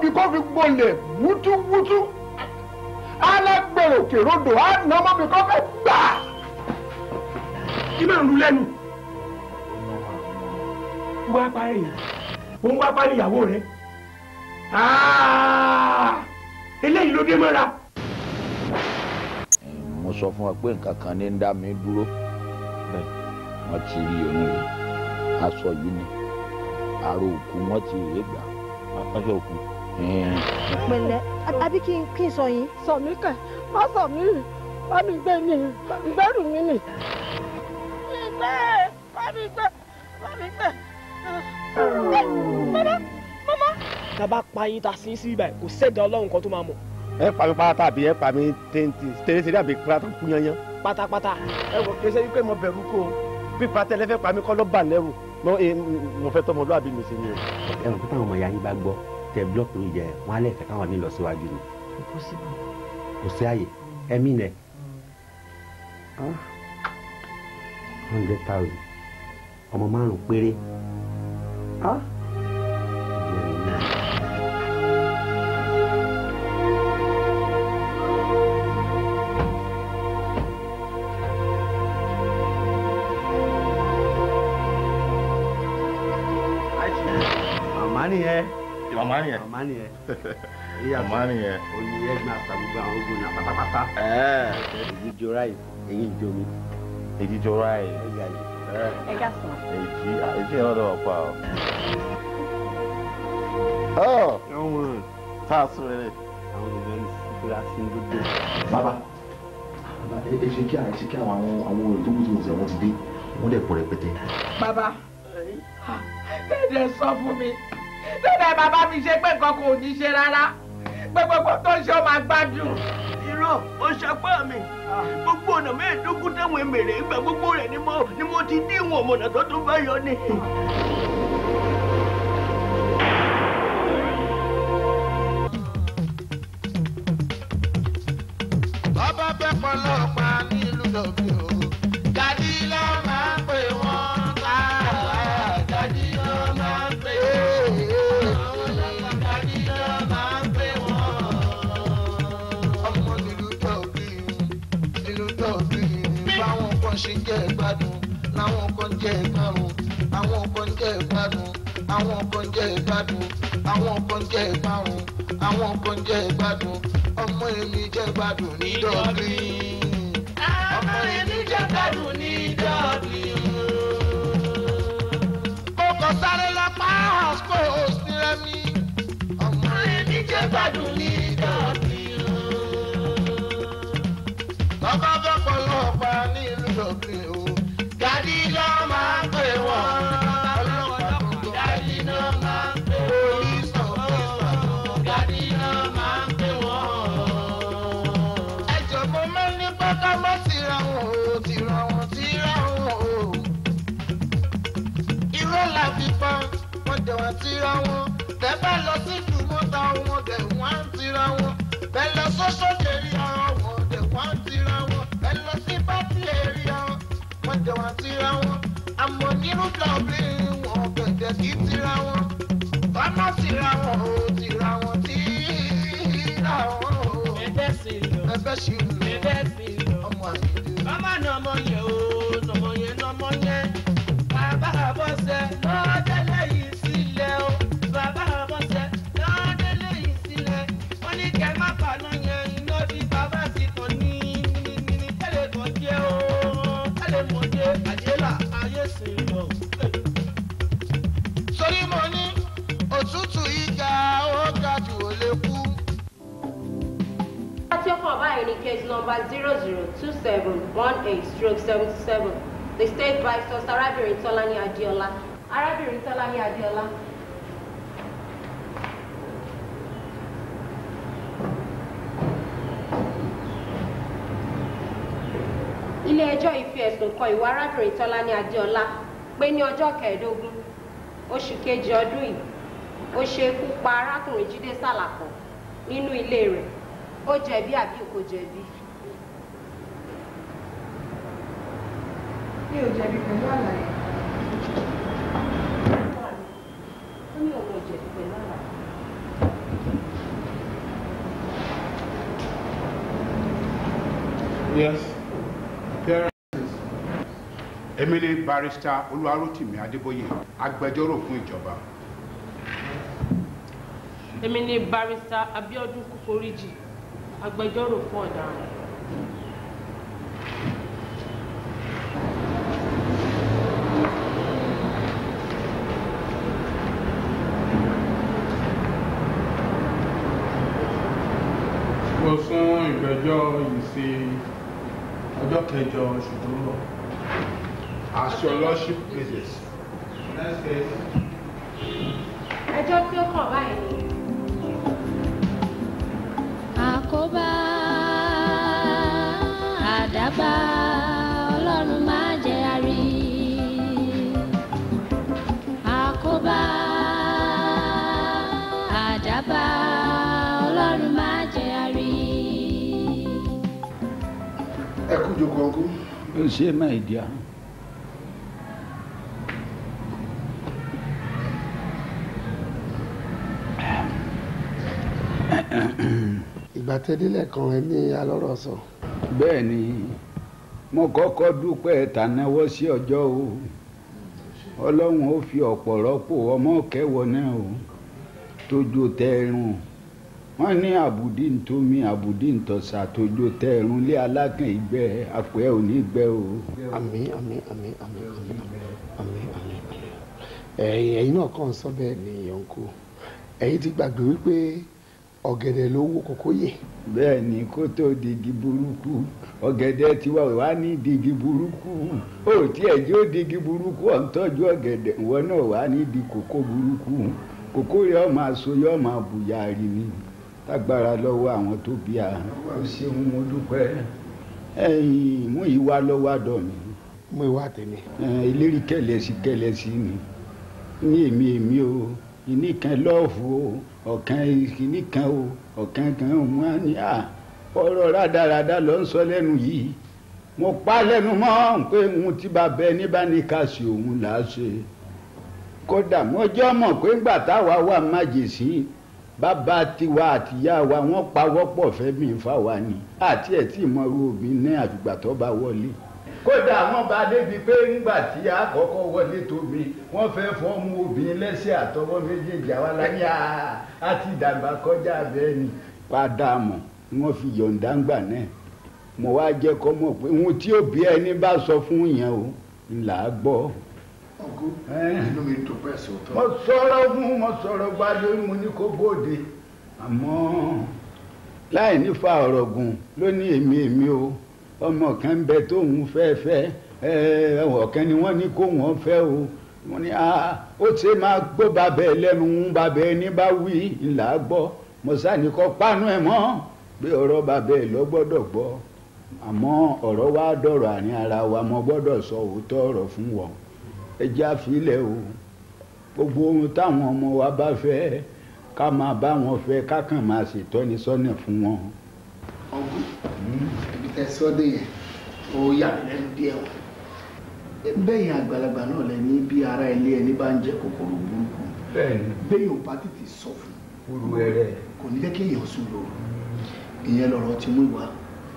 bí kò fi gbolẹ̀ wútúwútú alágbèrò kèròdò á nà ọmọ bí kò fẹ́ gbà. kí máa ń lu lẹ́nu. wá parí òun wá parí ìyàwó rẹ. eléyìí ló dé mọ́ra. mo sọ fún ọ pé nǹkan kan ní ń dá mi dúró wọ́n ti rí oyún yìí aṣọ yìí ni àrò òkú wọ́n ti rè é gbà aṣọ òkú. pẹ̀lẹ́ àbí kí n kí n sọ yín. sọ mí kẹ má sọ mí rì bá mi gbé ní ìgbẹ́rù mi nì. ìgbẹ́ bá mi gbé bá mi gbé. mama mama. tá a bá pa yín ta sí sí ibà kò sẹ́dá ọlọ́run kan tó máa mọ̀. ẹ pa mi pátá àbí ẹ pa mi téńté tẹ́lẹ̀sẹ̀ àbí pátá kú yányán. pátápátá. ẹ wọ kí ẹ ṣe wípé mo bẹ̀rù kó o bí pátá ẹ fẹ́ pa mi kọ́ ló bà lẹ́rù mo fẹ́ tọmọ lóàbí mi sí ni o. ẹ rò pé táwọn ọmọ ìyá yín bá gbọ́ tẹ búlọ́ọ̀kì ló jẹ wọn á lè fẹ́ káwọn ní lọ síwájú ni. kò sí àyè ẹ̀mí nẹ. hundred thousand ọmọ márùn péré. màmá nìyẹn. màmá nìyẹn. màmá nìyẹn. màmá nìyẹn. oyin ẹgbẹ́ àtàgbogbo àwọn ogun ní pátápátá. èyí jọra yìí èyí ń jomi. èyí jọra yìí. ẹ ká sọ. èyí èyí yẹn lọ́dọ̀ ọ̀pá o. ọ̀ tá a sún rẹ̀. àwọn ènìyàn ń síra sí gbogbo. bàbá ẹ ṣe kí àìsí kí àwọn àwọn olùdókòwò tí mo sẹ wọn ti dé wọn dẹ pọ̀ rẹpẹtẹ. bàbá kéde sọ fún mi bẹ́ẹ̀ bàbá mi ṣe pé nǹkan kò ní ṣe rárá pé gbogbo tó ń ṣe ó máa gbádùn. irọ́ ó ṣapá mi gbogbo ọ̀nà mẹ́ẹ̀ẹ́dógún táwọn èmèrè ìgbà gbogbo rẹ̀ ni mo ni mo ti dín ìwọ̀n ọ̀mọ̀nà tó tún bá yọ ni. bàbá fẹ́ pọlọ́pàá nílùú lọ́bí o. dádì ló máa ń pè wọ́n ká. dádì ló máa ń pè wọ́n. dádì ló máa ń pè wọ́n. ọmọ nílùú lọ́bí nílùú lọ́bí. báwọn kan ṣe jẹ́ ìgbádùn láwọn kan jẹ́ ìgbárùn. àwọn kan jẹ́ ìgbádùn àwọn kan jẹ́ ìgbádùn àwọn kan jẹ́ ìgbárùn. àwọn kan jẹ́ ìgbádùn ọmọ èmi jẹ́ gbádùn ní dọ́ọ̀lì. ọmọ èmi jẹ́ gbádùn ní dọ́ọ̀lì. mo kàn sáré lọ pa àsìkò òsínlẹ̀ mi. ọmọ èmi jẹ́ gbádùn ní dọ́ọ̀lì. bàbá fẹ́ pọ̀ lọ́pàá ní ìlú dọ́ọ̀lì o. dádì ló máa ń pè wọ́n. ọlọ́pàá gbogbo dádì ló máa ń pè wọ́n. police officer dádì ló máa ń pè wọ́n ẹjọ́ mo máa ń ní pátá má tira wọn o tira wọn tira wọn o. irọ́ la fi pa wọ́n jẹ̀ wọ́n tira wọn bẹ́ẹ̀ bá lọ sí ìdúmọ́ta wọn dẹ̀ wọ́n á tira wọn bẹ́ẹ̀ lọ sọ́sọ́ lérí àwọn wọn dẹ̀ wọ́n á tira wọn bẹ́ẹ̀ lọ sí pátí lérí àwọn wọ́n jẹ̀ wọ́n tira wọn àmọ́ nínú dọ̀bí wọn bẹ̀jẹ̀ kí tira wọn wọ́n má tira wọn o tira wọn tira wọn o ẹgbẹ́ sí i lọ. ẹgbẹ́ sí i lọ ẹgbẹ́ sí i lọ. ọmọ àyèdè. màmá ni ọmọ yẹn o ọmọ yẹn lọmọ yẹn. bàbá àbọ̀sẹ̀ lọ́dẹ́lẹ̀ yìí sílẹ̀ o. bàbá àbọ̀sẹ̀ lọ́dẹ́lẹ̀ yìí sílẹ̀. wọ́n ní kẹ́ má paná yẹn iná bí bàbá ti kàn ní ní tẹ́lẹ̀ kan jẹ́ o. tẹ́lẹ̀ mọ̀ jẹ́ àjẹ́là ayé sì ń lọ. sórí mo ní òtútù ìga ó ga jù ó lè kú. Láti ọkọ̀ báyìí ní case number zero zero two seven one eight stroke seventy seven the state vice arábìnrin Tọ́lání Adéọlá arábìnrin Tọ́lání Adéọlá. ilé ẹjọ́ yìí fi ẹ̀sùn kan ìwà arábìnrin Tọ́lání Adéọlá pé ní ọjọ́ kẹẹ̀ẹ́dógún oṣù kejì ọdún yìí ó ṣe ikú pa arákùnrin Jídé Sàlàkọ̀ nínú ilé rẹ̀ ó jẹ̀bi àbí kò jẹ̀bi. mi ò jẹ̀bi pẹ̀lú àlàyé. ó ní òun ò jẹ̀bi pẹ̀lú àlàyé. Yes. Appearances. Èmi ni barrister Olúwarótìmí Adébóyè, agbẹjọ́rò fún ìjọba. èmi ni barista Abíọ́dún Kúforíjì agbẹjọ́rò fún ọ̀daràn. Mo sún ìgbẹ́jọ́ yìí sí ọjọ́ kẹjọ oṣù tó ń bọ̀. As your lordship pleases. Next case. ẹjọ́ tí ó kàn báyìí ni àkóbá àdábá ọlọ́run má jẹ́ àrí àkóbá àdábá ọlọ́run má jẹ́ àrí. ẹ kú jókòó ọkú. ó ṣe máa dì á. ìgbà tẹ́dílẹ̀ kan ẹ ní alọ́rọ̀ sọ. bẹ́ẹ̀ ni mo kọ́kọ́ dúpẹ́ tànáwọ́ sí ọjọ́ o ọlọ́run ó fi ọ̀pọ̀ rọ́pò ọmọ kẹwọ́ náà o tójó tẹ́rùn wọ́n ní àbùdí ntomi àbùdí ntọ̀sà tójó tẹ́rùn lé alákàn ìgbẹ́ àpẹ́ òní gbẹ́ o. àmín àmín àmín àmín àmín àmín àmín ẹ̀yin ẹ̀yin náà kàn ń sọ bẹ́ẹ̀ ni yọ̀ǹkù ẹ̀yin ti gbàgbé wípé ọ̀gẹ̀dẹ̀ ló wó kókó yè. bẹ́ẹ̀ ni kó tó digi burúkú ọ̀gẹ̀dẹ̀ tiwa wà ní digi burúkú ó tiẹ̀ jó digi burúkú ọ̀ ń tọ́jú ọ̀gẹ̀dẹ̀ ìwọ náà wà ní di kókó burúkú kókó rẹ̀ ọ̀ máa so yọ̀ máa bùyà rí ni tágbára lọ́wọ́ àwọn tó bí a ó ṣeun mo dúpẹ́ ẹ̀yìn mú ìwà lọ́wọ́ àdọ̀ mi. mú ìwà tèmi. ìlérí kẹlẹ́sì kẹlẹ́sì ni ní èmi èmi o ìní kan lọ́ọ̀fù o ọ̀kan ìkíní kan o ọ̀kan kan o mọ́ ni à ọ̀rọ̀ rádaràda ló ń sọ lẹ́nu yìí mo pa lẹ́nu mọ́ pé òun ti bá bẹ ní bá ní ká sí òun là á ṣe kódà mọ́jọ́ mọ̀ pé ńgbà táwa wà májèsí bàbá tiwa àtìyá wa wọ́n pawọ́pọ̀ fẹ́mi fáwa ni àti ẹ̀ tí ìmọ̀rú òbí ní àfìgbà tó bá wọlé kódà wọ́n bá débi pé ńgbà tí a kọ́kọ́ wọlé tóbi wọ́n fẹ́ fọ́ọ̀mù obìnrin lẹ́sẹ̀ àtọwọ́ méjèèjì àwa láyé àti ìdàgbà kọjá bẹ́ẹ̀ ni padà mọ̀ wọ́n fi yọ̀ǹda ńgbà náà mo wá jẹ́ kọ́ mọ̀ pé ohun tí òbí ẹni bá sọ fún yẹn o ńlá gbọ́. ọkú inú mi dùn pẹ́ sọ́tọ̀. mo sọ̀rọ̀ fún mo sọ̀rọ̀ gba lórí mo ní kó bóde àmọ́ láì nífa ọ̀rọ̀ gùn ló ní èmi èmi o ọmọ kan bẹ tóun fẹ́ fẹ́ ẹ ọ̀kan ni wọ́n ní kó wọ́n fẹ́ o wọ́n ní ó ṣe máa gbọ́ bàbá ẹ lẹ́nu ń bàbá ẹ ní bá wí ńlá gbọ́ mọ̀sánì kọ́ pánú ẹ̀ mọ́ pé ọ̀rọ̀ bàbá ẹ lọ gbọ́dọ̀ gbọ́ àmọ́ ọ̀rọ̀ wa dọ̀rọ̀ àárín ara wa mo gbọ́dọ̀ sọ òótọ́ ọ̀rọ̀ fún wọn ẹ jẹ́ àfilẹ̀ o gbogbo ohun táwọn ọmọ wa bá fẹ́ ká máa bá wọn fẹ́ ká kàn máa ṣètọ́ni sọ́nà fún wọn. ọ̀gùn ibi tẹ sọ́dẹ̀ yẹn ó yà mí lẹ́nu díẹ̀ o bẹ́yìn àgbàlagbà náà lẹ ní bí ara ilé ẹni bá ń jẹ kòkòrò burúkú bẹ́yìn ò bá tètè sọ fún olú ẹrẹ kò ní jẹ́ kí èèyàn sùn lóru ìyẹn lọ̀rọ̀ ti mú ìwà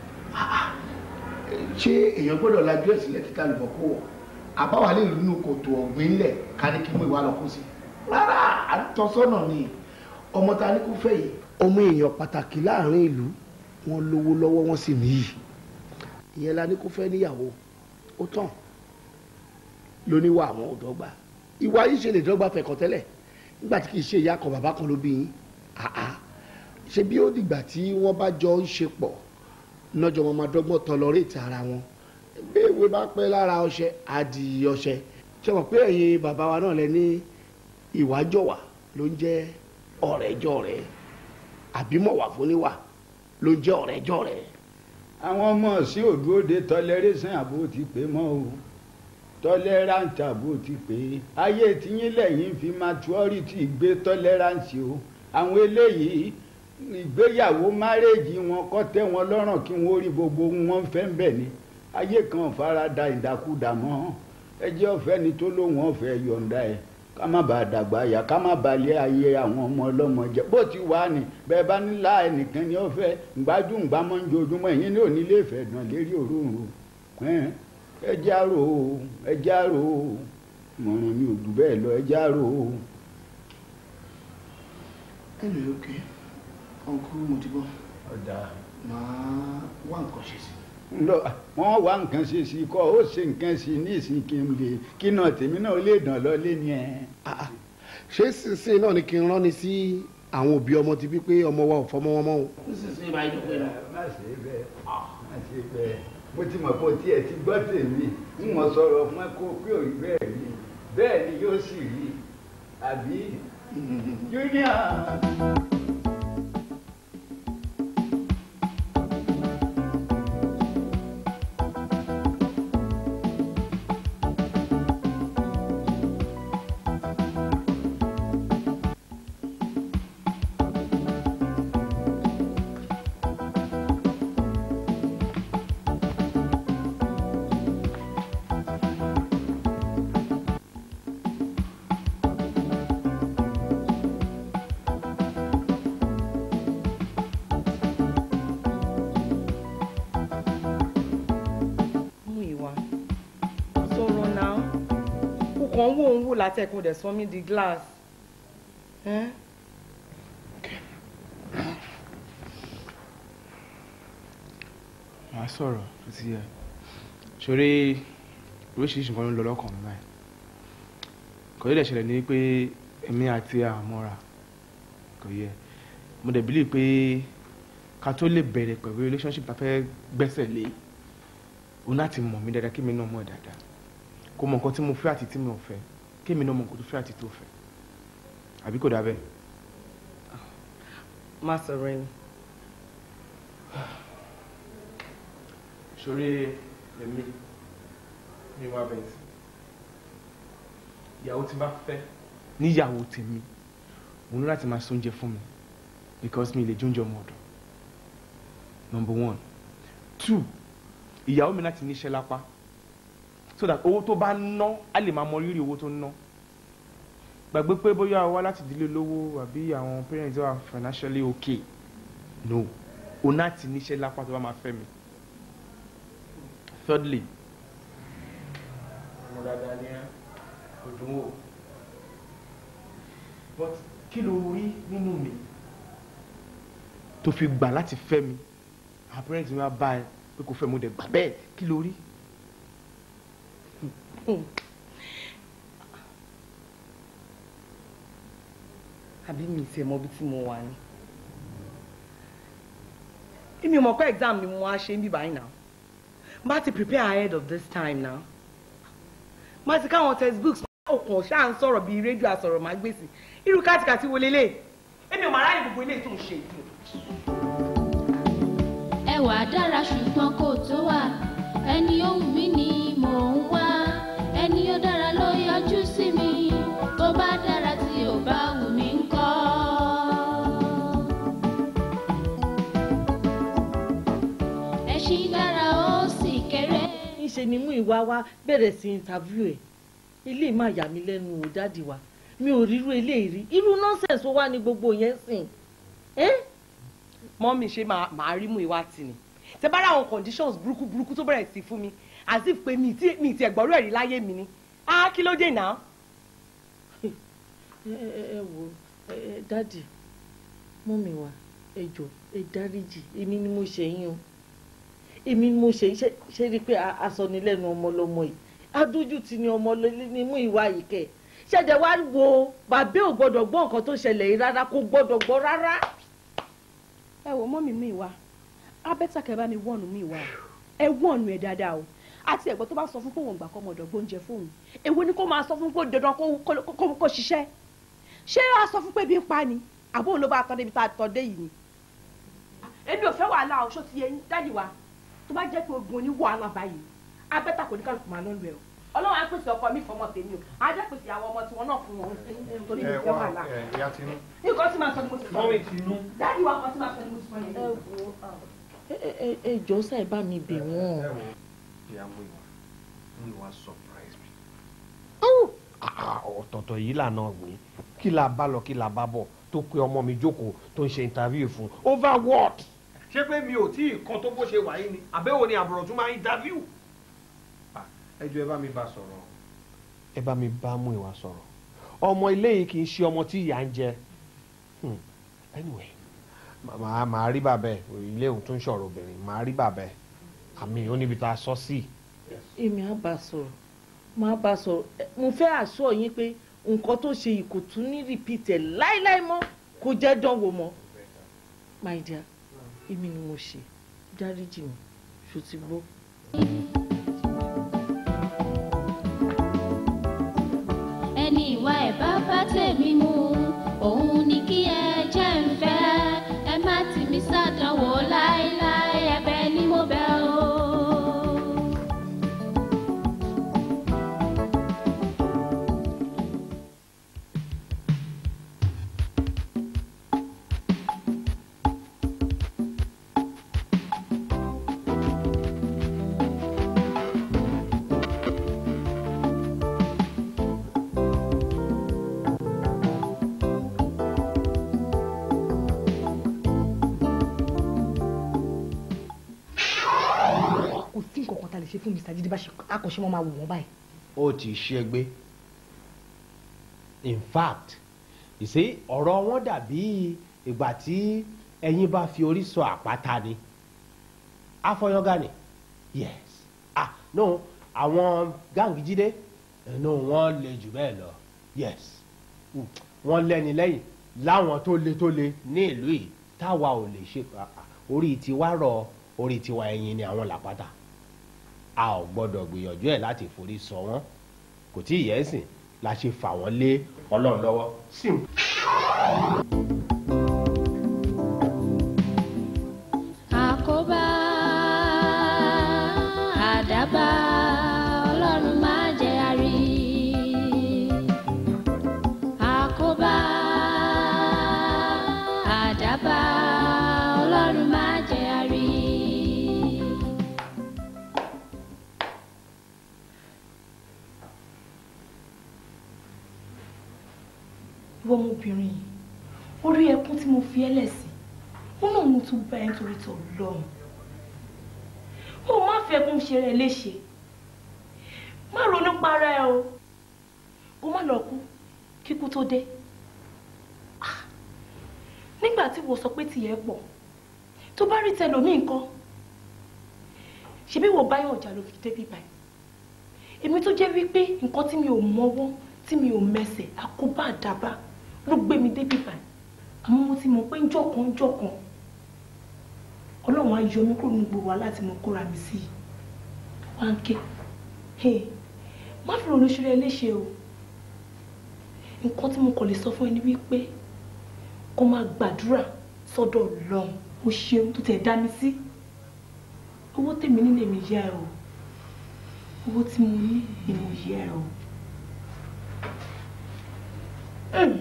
ṣé èèyàn gbọ́dọ̀ lajú ẹ̀ sílẹ̀ kíkà lùbọ̀ kó wọ̀ àbáwá lè rí inú kòtò ọ̀gbìn lẹ̀ ká ní kí mú ìwà lọ kó sí rárá àtọ́sọ́nà ni ọmọ ta ní kó fẹ́ yìí ọmọ èèyàn pàtàkì láàrin ìlú wọn lówó lọ́wọ́ wọn sì níyì ìyẹn la ní kó fẹ́ níyàwó ó tàn lóníwà àwọn òdọ́gba ìwà yìí ṣe lè dọ́gba fẹ̀kọ̀ tẹ́lẹ̀ nígbà tí kì í ṣe ìyá kan bàbá kan ló bí yín àá ṣe bí ó dìgbà tí wọ́n bá jọ ń ṣe pọ̀ lọ́jọ́ wọn máa dọ́gbọ́n tọlọ́rẹ́tì ara wọn bí ewé bá pẹ́ lára ọṣẹ á di ọṣẹ ṣe mọ̀ pé ẹ̀yin bàbá wa náà lẹ ní ìwájọ̀wà ló ń jẹ́ ọ̀rẹ́jọ̀rẹ́ àbímọ̀wà fúníwà ló ń jẹ́ ọ̀rẹ́jọ̀rẹ́. àwọn ọmọ sí òdúróde tọlẹrẹsàn àbò ti pé mọ́ o tọ́lẹ́ráǹtì àbò ti pé ayé tiyín lẹ́yìn fi maturity gbé tọ́lẹ́ráǹtì o àwọn eléyìí ìgbéyàwó márèèjì wọn kọ́ tẹ́ wọn lọ́rùn kí wọ́n rí gbogbo wọn fẹ́ ń bẹ̀ ni ayé kan farada ìdàkudà mọ́ ẹjẹ́ ọ̀fẹ́ ni tó lóun ọ̀fẹ́ yọ̀ǹda ẹ̀ ká má bàa dàgbà yà ká má bàa lé ayé àwọn ọmọ ọlọ́mọ jẹ bó ti wà ní bẹ́ẹ̀ bá nílá ẹnìkan ni ó fẹ́ gbájú ńgbàmọ́ ń jojúmọ́ ẹ̀yìn ní òní lè fẹ́ dàn lérí òróǹro ẹn, ẹ jẹ́ àrò o ẹ jẹ́ àrò o mọ̀ràn mi ò jù bẹ́ẹ̀ lọ ẹ jẹ́ àrò o. ẹnì òkè ọkùn mo ti bọ́ ọ̀dà máa wá nǹkan ṣe sí lọ wọn wá nǹkan ṣe sí kọ ó ṣe nǹkan sí ní ìsìn kí n lè kí náà tèmi náà lè dàn lọ lé ní ẹ. ṣé sísìn náà ni kí n rán ni sí àwọn òbí ọmọ ti bí pé ọmọ wa ò fọmọ wọn mọ́ o. sísìn báyìí ló pé lọ. má ṣe bẹ́ẹ̀ má ṣe bẹ́ẹ̀ mo ti mọ̀ pé o tiẹ̀ ti gbọ́ tèmi ń mọ̀ sọ̀rọ̀ fún ẹ kó pé òrí bẹ́ẹ̀ rí bẹ́ẹ̀ ni yóò sì rí àbí junior. mú ìwà sọ̀rọ̀ náà kò kàn ń wò ń wò látẹ̀kùn dẹ̀ sọ mí di glass. Ẹ́n? màá sọ̀rọ̀ tó ti yẹ ṣoré oríṣiríṣi nǹkan ló ń lọ lọ́kàn mi báyìí kò yẹ ṣẹlẹ̀ ní pé èmi àti àmọ́ra kò yẹ mo dẹ̀ bílí pé ká tó lè bẹ̀rẹ̀ pẹ̀lú relationship tá a fẹ́ gbẹ́sẹ̀ lé o láti mọ̀ mí dáadáa kí mi náà mọ̀ ẹ́ dáadáa kó mọ nǹkan tí mo fẹ́ àti tí mi ò fẹ́ kí mi náà mọ nǹkan tó fẹ́ àti tó fẹ́ àbí kò dà bẹ́ẹ̀. má sọ̀rọ̀ ẹni. ṣoré èmi mi wá bẹ̀rẹ̀ sí ìyàwó tí n bá fẹ́ níyàwó tèmi mo ní láti máa sóúnjẹ fún mi because mi lè jóúnjẹ ọmọ ọ̀dọ̀ number one two ìyàwó mi láti níṣẹ́ lápá so that owó tó bá ná á lè máa mọ rírì owó tó ná gbàgbé pé bóyá wá láti ìdílé olówó àbí àwọn parents wà financially okay no o náà ti níṣẹ́ lápá tó bá máa fẹ́ mi thirdly ọmọ dáadáa ni ẹ kò dùn wò but kí ló rí nínú mi tó fi gbà láti fẹ́ mi àwọn parents mi wá bá ẹ pé kò fẹ́ mo dẹ̀ gbà bẹ́ẹ̀ kí ló rí. àbí mi ti ẹ̀ mọ ibi tí mo wà ní. èmi ò mọ̀ pé exam ni mo wá ṣe ń bí báyìí náà má ti prepare ahead of this time now má ti káwọn textbooks ọkàn ṣáà ń sọ̀rọ̀ bíi rédíò àsọ̀rọ̀ máa gbèsè irú kátìkàtì wo lélẹ̀ èmi ò máa ráyè gbogbo ilé tó ń ṣe yìí. ẹwà dára ṣùgbọ́n kò tó wà ẹni ó wù mí ni mò ń wá ẹni ó dára ló yọjú sí mi tó bá dára tí ò bá wù mí ńkọ́. ẹṣin dára ó sì kéré. níṣe ni mú ìwà wa bẹ̀rẹ̀ sí interview ẹ̀ ilé máa yà mí lẹ́nu ò dáàdì wa mi ò rírú eléyìí rí irú nonsense wo wá ní gbogbo yẹn sìn ẹ́ mọ́mí ṣe máa máa rí mú ìwà tì ní tẹ bá rà àwọn conditions burúkú burúkú tó bẹ̀rẹ̀ sí fún mi as if pé mi ti mi ti ẹ̀gbọ́rú ẹ̀rí láyé mi ni ah kí ló dé náà. ẹ ẹ ẹ wo ẹ ẹ dáàdì mọ́mì wa ẹ jọ ẹ dáríjì èmi ni mo ṣe yín o èmi ni mo ṣe yín ṣe- ṣe rí i pé a- asọnilẹ́nu ọmọ lọmọ yìí adójútì ni ọmọ lọ- ni mú ìwà yìí kẹ̀ ṣẹ̀dẹ̀ wá wo bàbá ò gbọ́dọ̀ gbọ́ nǹkan tó ṣẹlẹ̀ yìí rárá kò gbọ́dọ̀ gbọ́ rárá. ẹ wò mọ́ mi mú ìwà abẹ́tà kẹ́ bá mi wọ́ọ̀nù mú ìwà ẹ wọ́ọ̀nù ẹ̀ dáadáa o àti ẹ̀gbọ́n tó bá sọ fún pé òun gbà kọ́ ọmọdọ̀ gbóúnjẹ fóun èwo ni kó máa sọ fún pé dandan kó- kó kó- kó ṣiṣẹ́ ṣé a sọ fún pé bí ń pa ni àbó òun ló bá tọ́ débi tá a tọ́ dé yìí ni. èmi ò fẹ́ wàhálà o ṣó ti yẹ yín dájú wa tó bá jẹ́ pé ogun oní wàhálà báyìí abẹ́tà kò ní kálukú máa lọ́nu ẹ̀ o ọlọ́run á pèsè ọkọ mi fọmọ tèmi o á jẹ́ pèsè àwọn ọmọ tiwọn náà fún wọn torí mi ò fẹ́ wàhálà ìyá tinú. nǹkan tí màá sọ ni mo ti sọ Mọ́mì Tinú. dájú wa kan tí màá sọ ni mo ti sọ yẹn. ẹ wo ẹ ẹ ẹ jọ sáì bá mi bẹ̀ wọ́n. ìyá mú ìwà mú ìwà surprise mi. ọ̀tọ̀ọ̀tọ̀ yìí lànà ọ̀gbìn kí la bá lọ kí la bá bọ̀ tó pe ọmọ mi jókòó tó ń ṣe interview fún over what. ṣé pé mi ò tí ì kan tó bó ṣe wà yìí ni àbẹ́wò ni àbúrò tún máa interview. ẹ jọ̀ọ́ ẹ bá mi bá sọ̀rọ̀. ẹ bá mi bá mú ìwà sọ̀rọ̀ ọmọ ilé yìí kì í ṣe ọmọ tí ìyá ń jẹ Hmm. anyway màá màá rí bàbá ẹ ilé òun tún ṣọ̀rọ̀ obìnrin màá rí bàbá ẹ àmì ò níbi tá a sọ sí. èmi á bá a sọ̀rọ̀ máa bá a sọ̀rọ̀ Ẹ, mo fẹ́ àṣọ yín pé nǹkan tó ṣe yìí kò tún ní repeat ẹ̀ láíláí mọ́ kò jẹ́ dánwò mọ́ my dear èmi ni mo ṣe dáríjì mi ṣó ti gbọ́. ẹni ìwà ẹ̀ bá bá tèmi mu òun ni kí ẹ jẹ́ ń fẹ́ ẹ má tì mí sàdánwò láéláé ẹ̀bẹ̀ ni mo bẹ̀ o. kò sí nǹkan kan tá a lè ṣe fún Mr. Jídé bá ṣe akọ̀ṣe wọn máa wò wọ́n báyìí. ó ti ṣègbé in fact you see ọ̀rọ̀ wọn dàbí ìgbà tí ẹyin bá fi orí sọ àpáta ni afọyọ́gá ni yes ah no àwọn gáàngì jíde no wọ́n le jù bẹ́ẹ̀ lọ yes Mm, wọ́n lẹ́ni lẹ́yìn láwọn tó le tó le ní ìlú yìí táwa ò lè ṣe ah, ah, orí tiwa rọ orí tiwa ẹyin ni àwọn làpáta a ò gbọ́dọ̀ gbìyànjú ẹ̀ láti forí sọ wọ́n kò tí ì yẹ ẹ̀sìn la ṣe fà wọ́n lé ọlọ́run lọ́wọ́ sim. àkóbá àdábá ọlọ́run má jẹ́ àrí. àkóbá àdábá ọlọ́run má jẹ́ àrí. ìwọ ọmọbìnrin yìí orí ẹkún tí mo fi ẹ́lẹ̀ sí ó náà mo tún bá ẹ nítorí tó lọ́rùn ó má fẹ́ kún ṣe rẹ léṣe má ronú para ẹ o kó má lọ kú kíkú tó dé Ah, nígbà tí wọ́n sọ pé tìyẹ pọ̀ tó bá rí tẹlòmíì nǹkan ṣebí wọ́n báyọ̀ ọjà ló fi débi báyìí èmi tó jẹ́ wípé nǹkan tí mi ò mọ́wọ́ tí mi ò mẹsẹ̀ àkóbá àdábá ló gbé mi débi báyìí àmọ́ mo ti mọ̀ pé njọ́kan njọ́kan ọlọ́run á yọ mí kúrò ní gbogbo wa láti mọ kóra mi sí i wá ń ké hey, má fi ronú ṣeré léṣe o nǹkan tí mo kàn lè sọ fún ẹ ní wípé kó máa gbàdúrà sọ́dọ̀ ọlọ́run o ṣeun tó tẹ̀ dá mi sí owó tèmi ní lèmi yá ẹ o owó tí mo ní ni mo yá ẹ o. Mm.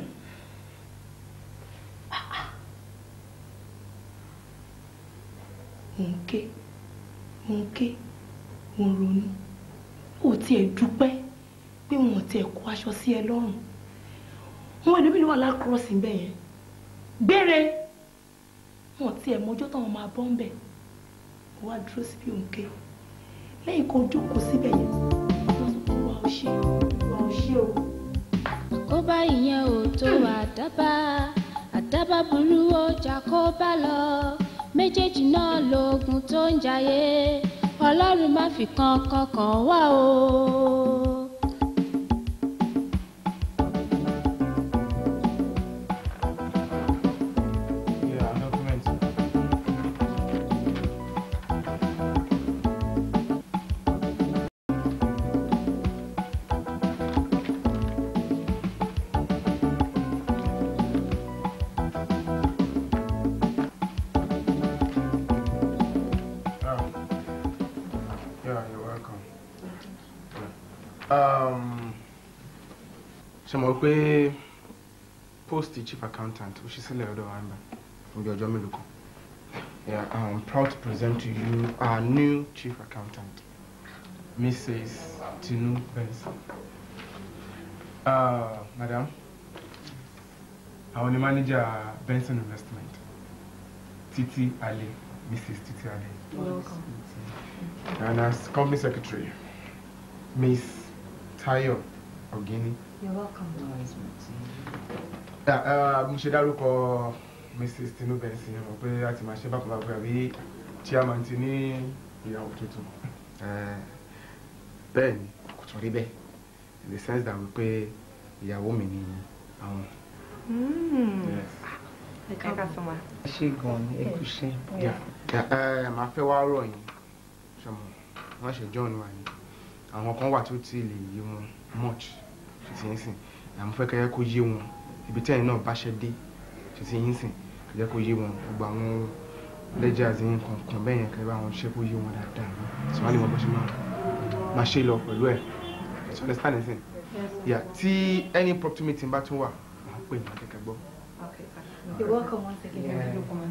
mò ń ké mò ń ké mò ń ronú ò tiẹ̀ dúpẹ́ pé wọn ò tiẹ̀ kó aṣọ sí ẹ lọ́rùn wọn ẹlòmíràn wà lákúrọ́ọ̀sì ń bẹ̀ yẹn gbére wọn ò tiẹ̀ mọjọ́ táwọn máa bọ́ ń bẹ̀ wọ́n wá dúró síbi òǹkè lẹ́yìn kó jókòó síbẹ̀ yẹn wọ́n sọ pé wà ó ṣe wà ó ṣe o. àkóbá ìyẹn ò tó àdábá àdábá burú ó jà kó bá lọ méjèèjì náà lóògùn tó ń jayé ọlọ́run má fi kan kankan wá o. Yeah, document. Yeah, you're welcome. Um, ṣe mọ̀ pé post chief accountant ó ṣí sílẹ̀ ọ̀dọ̀ wa nígbà fún bí ọjọ́ mélòó kan. Yeah, I'm proud to present to you our new chief accountant, Mrs. Tinu Benson. Uh, madam, àwọn ni manager Benson Investment, Titi Ale, Mrs. Titi Ale. Welcome. And as company secretary, Miss Tayo Ogini. You're welcome. Yeah, uh, mo ṣe dárúkọ Mrs. Tinu Benson mo pé a ti máa ṣe bákan bákan àbí chairman ti ní ìyàwó tuntun. Eh, bẹ́ẹ̀ ni kò tún rí bẹ́ẹ̀ in the sense that wípé ìyàwó mi ni àwọn. Yes. ẹ ká sọ ma. ṣe gan ni ẹ kú ṣe. Yeah. Yeah, eh, màá fẹ́ wá rọ̀ yín ṣọmọ wọ́n ṣe john wà ní àwọn kan wà tí ó ti lè yé wọn much ṣe ti yín sìn àmọ́ fẹ́ kẹ́yẹ́ kó yé wọn ibi tí ẹ̀yin náà bá ṣe dé ṣe ti yín sìn kẹ́yẹ́ kó yé wọn gbogbo àwọn ledgers yín kankan bẹ́ẹ̀ yẹn kẹ́yẹ́ bá wọn ṣe kó yé wọn dáadáa sọ wá lè mọ bó ṣe máa máa ṣe lọ pẹ̀lú ẹ̀ ṣe understand ẹ̀ sìn yà tí any property meeting bá tún wà máa pè ní akẹ́kẹ́ gbọ́. You're welcome once again. Yeah. You're welcome.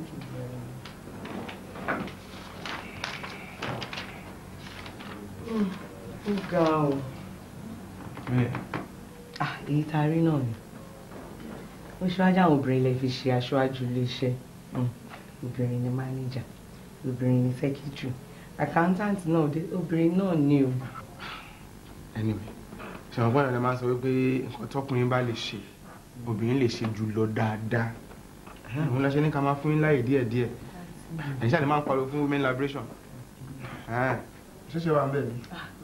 ó ga ọ bẹ́ẹ̀ Ah, èyí tá a rí náà ni ó ṣíwájú àwọn obìnrin lè fi ṣe aṣáájú iléeṣẹ́ Mm. obìnrin ni mánéjà obìnrin ni sẹ́kítírì accountant náà dé- obìnrin náà ni o. anyway ṣàwọn gbọ́dọ̀ lè máa sọ wípé nǹkan tọkùnrin bá lè ṣe obìnrin lè ṣe jù lọ dáadáa òun lọ ṣe ní ká máa fún yín láyè díẹ̀díẹ̀ ẹ̀yin ṣáà lè máa ń pariwo fún women liberation ṣíṣe wà ń bẹ̀ ni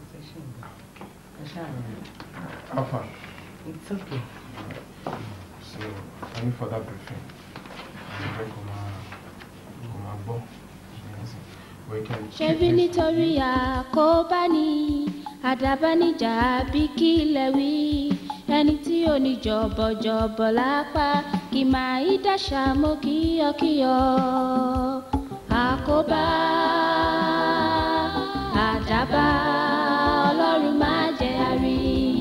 alpha It's okay. so any further briefing àwọn ọ̀rẹ́ kò máa kò máa gbọ́ we can ṣebí nítorí àkóbá ni àdàbánijà bí kí lẹ wí ẹni tí ò ní jọ̀bọ̀jọ̀bọ̀ lápá kì máa í dàṣà mọ́ kíyọkíyọ àkóbá àdàbá ọlọ́run má jẹ́ àrí.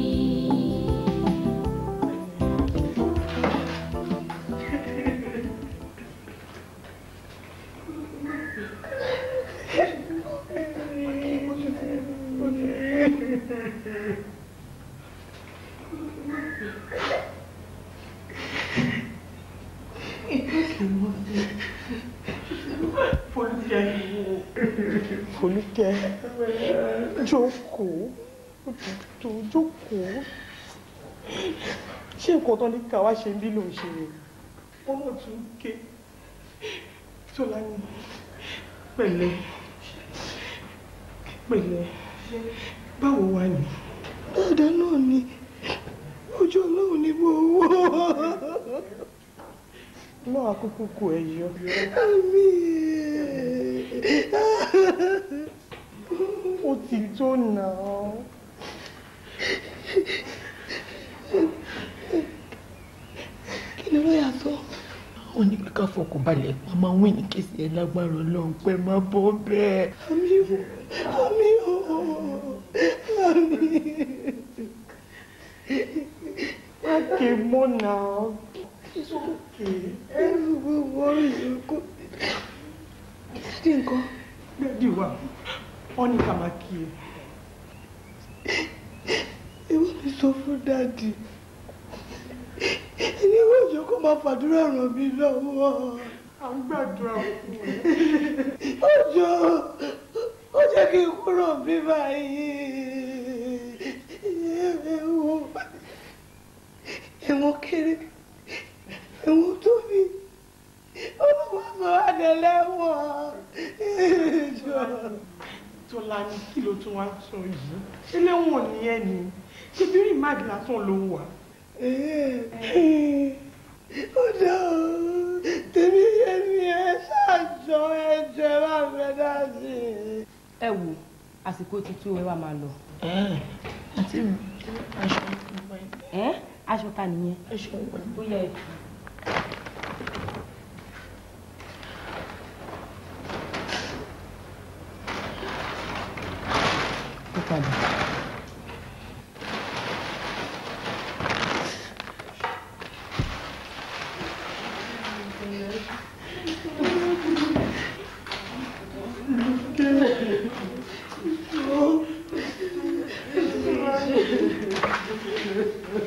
Folúkẹ́ jókòó tó jókòó ṣé nǹkan tó ní ká wá ṣe ń bí ló ń ṣe rè wọ́n mọ̀ tún ké tọ́lá ní pẹ̀lẹ́ pẹ̀lẹ́ báwo wà ní. dáadáa náà ni ojú ọlọ́run ní mo wọ́ náà àkókò kò ẹ̀ yọ. ó ti tó nà án. kí ni lọ́ọ̀yà sọ. wọ́n ní pé ká fọkàn balẹ̀ wọ́n máa wí ní kéèsì ẹ̀ lágbára ọlọ́run pé má bọ́ bẹ́ẹ̀. àmì ò àmì ò àmì má ké mọ́ nà án. It's okay. ẹrù gbogbo ìyókù. Dádì nǹkan. Dádì wa, wọ́n ní ká máa kí ẹ. ìwọ mi sọ fún dáàdì ẹni ìwọ ìjọ kó máa fàdúrà ràn mí lọ́wọ́. à ń gbàdúrà fún ẹ. ọjọ́ ó jẹ́ kí n kúrò bí báyìí ẹ̀wọ̀n ẹ̀wọ̀n kéré ẹ̀wọ̀n tóbi ọlọ́wọ́ sọ adẹ́lẹ́wọ̀n ẹ̀jọ̀. Tọ́lá ní kí ló tún wá sọ yìí? Eléwọ̀n ni ẹ ní. Ṣé bí rìmáàdì lásán ló wà? ó dá o tèmi yé mi ẹ ṣáàjọ ẹjọ ẹ bá fẹ́ dá sí i. Ẹ wò àsìkò ti tó ẹ wá máa lọ. àti aṣọ ìwọ̀n Ẹ́ aṣọ ta nìyẹn? aṣọ ìwọ̀n Ó yẹ ó padà. Thank you.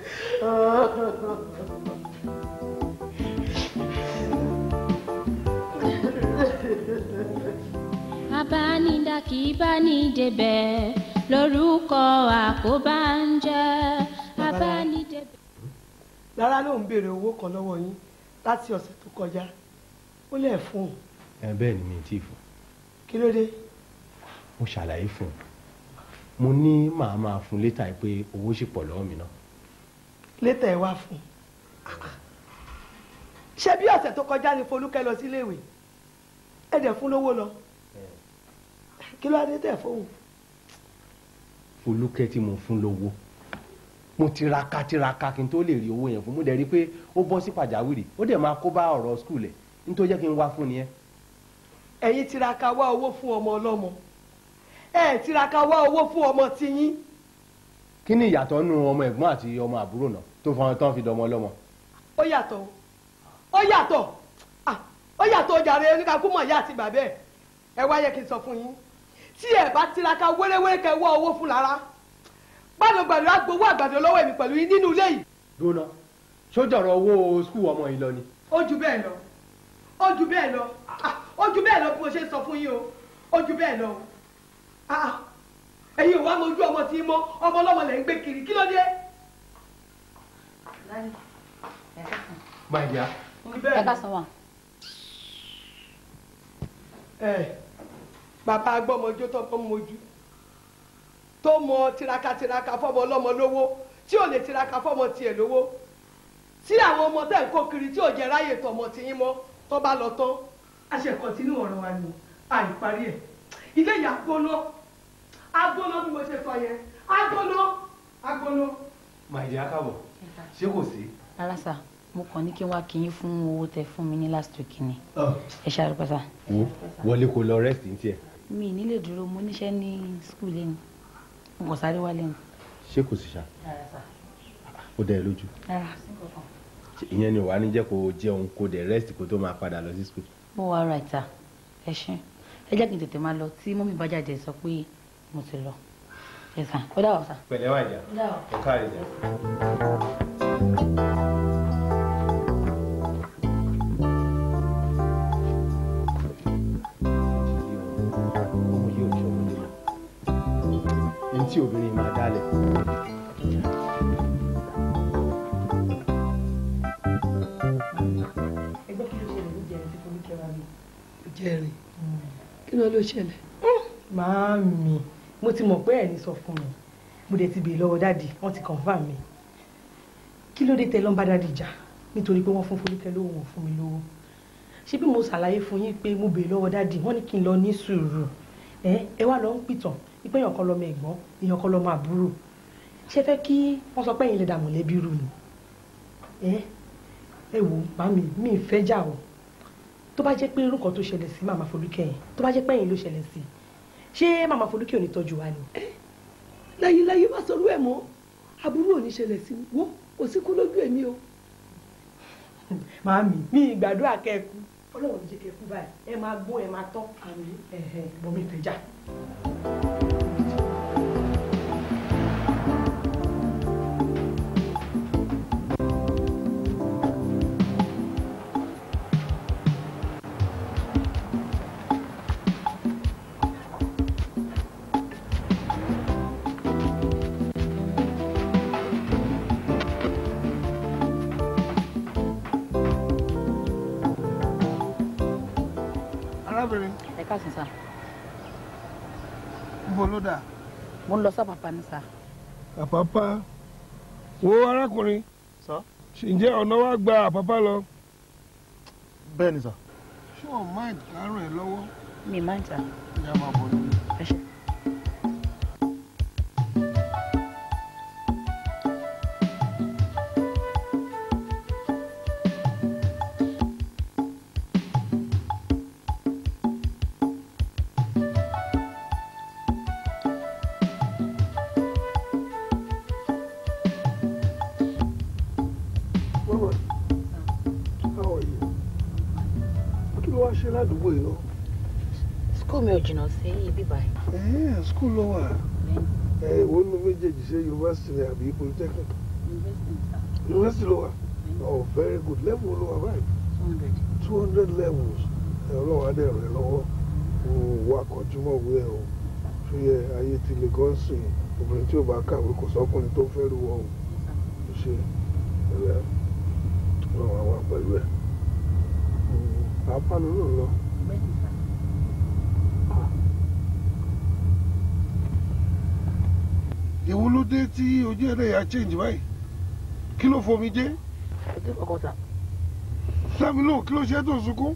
abánidá kì í bá ní débẹ̀ lórúkọ àkóbá ń jẹ́ abánidébẹ̀. lára ló ń béèrè owó kan lọ́wọ́ yín láti ọ̀sẹ̀ tó kọjá ó lẹ̀ fún un ẹ bẹ́ẹ̀ ni mi ì tí ì fún kí ló dé mo ṣàlàyé fún un mo ní màá máa fún létà yìí pé owó sì pọ̀ lọ́wọ́ mi náà létà ẹ wá fún un ṣé bí ọ̀sẹ̀ tó kọjá ni Folúkẹ́ lọ síléèwé ẹ dẹ̀ fún lówó lọ kí ló dé tẹ̀ fóun Folúkẹ́ tí mo fún lówó mo tiraka tiraka kí n tó lè rí owó yẹn fún mo dẹ̀ rí i pé ó bọ́ sí pàjáwìrì ó dẹ̀ máa kó bá ọ̀rọ̀ skul ẹ̀ nítorí jẹ́ kí n wá fún nìyẹn ẹ̀yin tiraka wá owó fún ọmọ ọlọ́mọ ẹ̀ tiraka wá owó fún ọmọ tiyín kí ni ìyàtọ̀ nù ọmọ ẹ̀gbọ́n àti ọmọ àbúrò náà tó fọwọ́n tán fi dọmọ ọlọ́mọ ó yàtọ̀ ó yàtọ̀ ah, ó yàtọ̀ jàre oníkakú mọ̀ ìyá àti bàbá ẹ̀ ẹ wá yẹ kí n sọ fún yín tí ẹ bá tiraka wéréwéré kẹ wá owó fún lára gbàdúgbàdú agbowó àgbàdo lọ́wọ́ èmi pẹ̀lú yín nínú ilé yìí dúró sójọ̀rọ̀ owó skul ọmọ yìí lọ ni ó ju bẹ́ẹ̀ lọ ó ju bẹ́ẹ̀ lọ ah, ó ju bẹ́ẹ̀ lọ bí mo ṣe ń sọ fún yín o ó ju bẹ́ẹ̀ lọ ah, ẹ̀yin ò wá mojú ọmọ tí mọ́ ọmọ ọlọ́mọ lẹ̀ ń gbé kiri kí ló dé. máa yá ẹ ká sọ wà. ẹ bàbá agbọ́mọjó tó bọ́ mojú tó mọ tiraka tiraka fọmọ ọlọ́mọ lówó tí ò lè tiraka fọmọ tiẹ̀ lówó tí àwọn ọmọ tẹ̀ ń kó kiri tí ò jẹ́ ráyè tọmọ tiyín mọ́ tó bá lọ tán a ṣe kọ̀tínú ọ̀rọ̀ wa ni àìparí ẹ̀ ilé ìyá gbóná agbóná bí mo ṣe sọ yẹn agbóná agbóná. máa yá káàbọ̀ ṣé kò sí. rárá sà mo kàn ní kí n wá kí yín fún owó tẹ fún mi ní last week ni ẹ ṣe àrùkọ sà. wo wọlé kó lọ rest ní tiẹ̀ mi ì nílè dúró mo níṣẹ́ ní skul lẹ́nu mo kàn sáré wálé ni. ṣé kò sí ṣá rárá sà ó dẹ̀ lójú rárá sí kankan. ìyẹn ni wàá ní jẹ́ kó jẹun kó dẹ̀ rest kó tó máa padà lọ sí skul. mo wá ara ìta ẹ ṣe ẹ jẹ́ kí n tètè máa lọ tí mọ́mí bá jáde sọ pé mo ti lọ ẹ sàn ó dà wọ́ sà. pẹ̀lẹ́ wà jà ó dà wọ́. ẹ káàrí jà. ní tí obìnrin máa dálẹ̀. ẹgbẹ́ kí ló ṣẹlẹ̀ ní jẹrin tí Folúkẹ́ wá bí. jẹrin kí ló ló ṣẹlẹ̀. màámi mo ti mọ̀ pé ẹ̀ ní sọ fún mi mo dẹ̀ ti béèrè lọ́wọ́ dáàdì wọ́n ti confirm mi kí ló dé tẹ lọ́nba dáàdì jà nítorí pé wọ́n fún Folúkẹ́ lówó wọn fún mi lówó ṣé bí mo ṣàlàyé fún yín pé mo béèrè lọ́wọ́ dáàdì wọ́n ní kí n lọ ní sùúrù ẹ ẹ wá lọ ń pìtàn wípé èèyàn kan lọmọ ẹ̀gbọ́n èèyàn kan lọmọ àbúrò ṣé fẹ́ kí wọ́n sọ pé ẹ̀yin lè dà mọ̀lẹ́bí rú ni ẹ ẹ wò màmí mi ì fẹ́ jà o tó bá jẹ́ pé irú kan tó ṣẹlẹ̀ sí màmá Folúkẹ́ yẹn tó bá jẹ́ pé ẹ̀yin ló ṣẹlẹ̀ sí ṣé màmá Folúkẹ́ ò ní tọ́jú wa ni. láyé láyé má sọ orú ẹ̀ mọ́ àbúrò ò ní ṣẹlẹ̀ sí wo kò sí kú lójú èmi o. màmí mi ìgbàdúrà kẹ́ẹ̀kú ọlọ́run jẹ́ kẹ́ẹ̀kú báyìí ẹ máa gbọ́n ẹ máa tán àmì ẹ̀hẹ̀ bọ́ mi fẹ́ jà. arábìnrin ẹ káàsán sà ibo ló dà. mo ń lọ sápàpà ní sà. àpápá wo arákùnrin sọ. ǹjẹ́ ọ̀nà wa gba àpápá lọ. bẹ́ẹ̀ ni sà. ṣé o máa dárò ẹ lọ́wọ́. mi máa ń tà. ìyá máa bọ̀ lórí. ẹ ṣe. Mama, how are you? kí ló wá ṣe ládùúgbò yìí náà. skul mi ò jìnnà sí ibi báyìí. ẹ̀ẹ́ skul ló wà. ẹ̀ ìwọ nínú méjèèjì ṣe yunifásitì ni àbí polytechnic. University ló wà. Oh, very good. Level ló wà báyìí. Two hundred levels. Ẹ ọlọ́run á dẹ̀ ràn ẹ́ lọ́wọ́. O wà kọjúmọ̀ wí ẹ̀ o. Ṣé yẹ ayé ti lè gán sìn? Obìnrin tí ò bá kàwé kò sọ́kùnrin tó fẹ́ rú wọn o. Ṣé ẹ̀rẹ́ ọlọ́run á wà pẹ̀lú ẹ̀? Àpá ló lò lọ. Ìwọ ló dé tí ojú ẹ̀rẹ́ yà change báyìí? Kí ló fomi jẹ́? ọdún kọkàn sà. Sámi lóhùn kí ló ṣe é tó ń sunkún?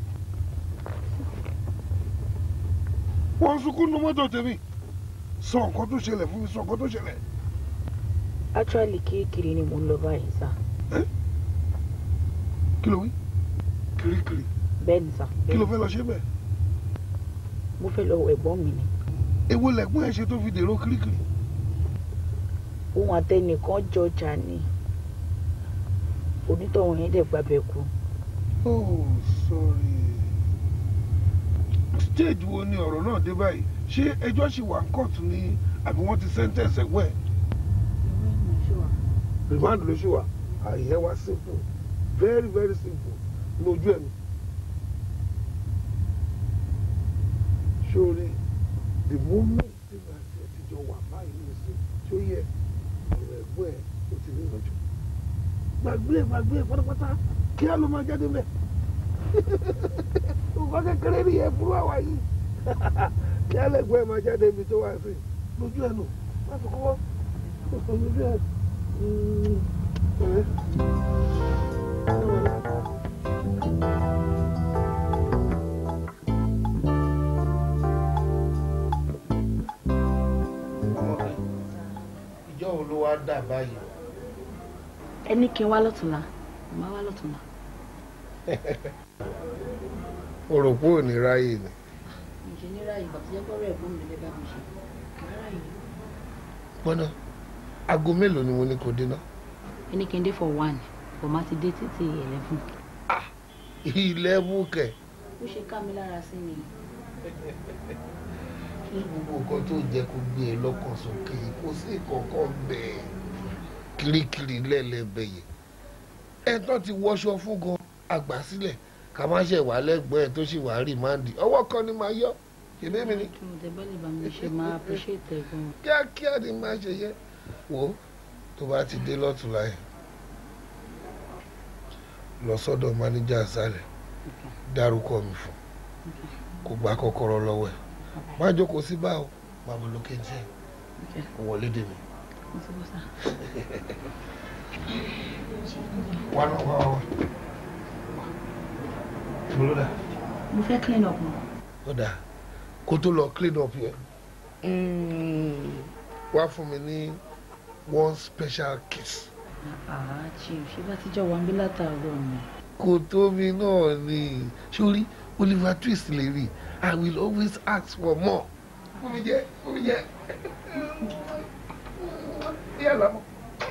Wọ́n ń sunkún nu mọ́tò tèmi. Sọ nǹkan tó ṣẹlẹ̀ fún mi, sọ nǹkan tó ṣẹlẹ̀. actually kirikiri ni mò ń lọ báyìí sà. Kí ló wí? Kirikiri. bẹ́ẹ̀ ni sà. Kí ló fẹ́ lọ ṣe bẹ́ẹ̀? mo fẹ́ lọ wọ ẹ̀gbọ́n mi ni. Èwo lẹ̀gbọ́n ẹ̀ ṣe tó fi dèrò kirikiri? ohun àtẹnìkan jọjà ni onítọ̀hún yẹn dẹ̀ gbàbẹ̀ kú. Oh, sorry. Stage wo ni ọ̀rọ̀ náà dé báyìí? Ṣé ẹjọ́ ṣì wà ń kóòtù ni àbí wọ́n ti sentence ẹ̀gbọ́n ẹ̀? Remand ló ṣì wà. Àyẹ̀ wá simple. Very very simple. Lójú ẹ̀mí. Sori, the moment tí màá ti ẹ̀ ti jọ wà báyìí ní sí, tí ó yẹ ọ̀rọ̀ ẹ̀gbọ́n ẹ̀ ó ti ní ìrànjú. Gbàgbé ẹ̀ gbàgbé ẹ̀ pátápátá kí á ló máa jáde mẹ́. Nǹkan kékeré ni ẹ̀ fúru àwa yìí. Kí á lẹ̀gbọ́n ẹ̀ máa jáde ibi tó wà sí. Lójú ẹ̀ nù, má fi kọ́kọ́. Lójú ẹ̀. Mm, ọ̀rẹ́. ìjọ wo ló wá dà báyìí. ẹni kí n wá lọ́tùnla màá wá lọ́tùnla. o rò pé ò ní ráyè ni. ǹjẹ́ nírà ìgbà tó jẹ́ pọ́rọ̀ ẹ̀gbọ́n mi lè bá mi ṣe rárá yìí. gbọ́dọ̀ aago mélòó ni mo ní kó dé náà. ẹni kí n dé for one kò má ti dé títí eleven. ilé búkẹ̀. ó ṣe ká mi lára sí mi. ní gbogbo nǹkan tó jẹ́ kó gbé e lọ́kàn sókè kò sí kankan bẹ́ẹ̀ kirikiri lẹ́lẹ́bẹ̀ yẹn ẹ tán ti wọṣọ fún gan àgbà sílẹ̀ ká má ṣe wà lẹ́gbọ́n ẹ̀ tó sì wà rìmáǹdì ọwọ́ kan ni máa yọ ṣèbí mi ni kí mo tẹ bá lè bá mi ṣe máa appreciate ẹ̀ gan. kíákíá ni máa ṣe yẹ wò ó tó bá ti dé lọ́tùnla yẹn lọ sọ́dọ̀ mánéjà sálẹ̀ dárúkọ mi fún kó gba kọ́kọ́rọ́ lọ́wọ́ ẹ̀ má jókòó sí báwo má bọ̀ lókè jẹ́ wọlé dè mí. wà náà wà wà bolo da. mo fẹ́ clean up mọ́. ó dáa kó tó lọ clean up yẹn wá fún mi ní one special kiss. àá chief ṣé bá ti jọ wà ń bí látàárọ̀ ni. kò tóbi náà ni sórí Oliver Twist lè rí I will always ask for more. fún mi jẹ fún mi jẹ. yàrá mọ.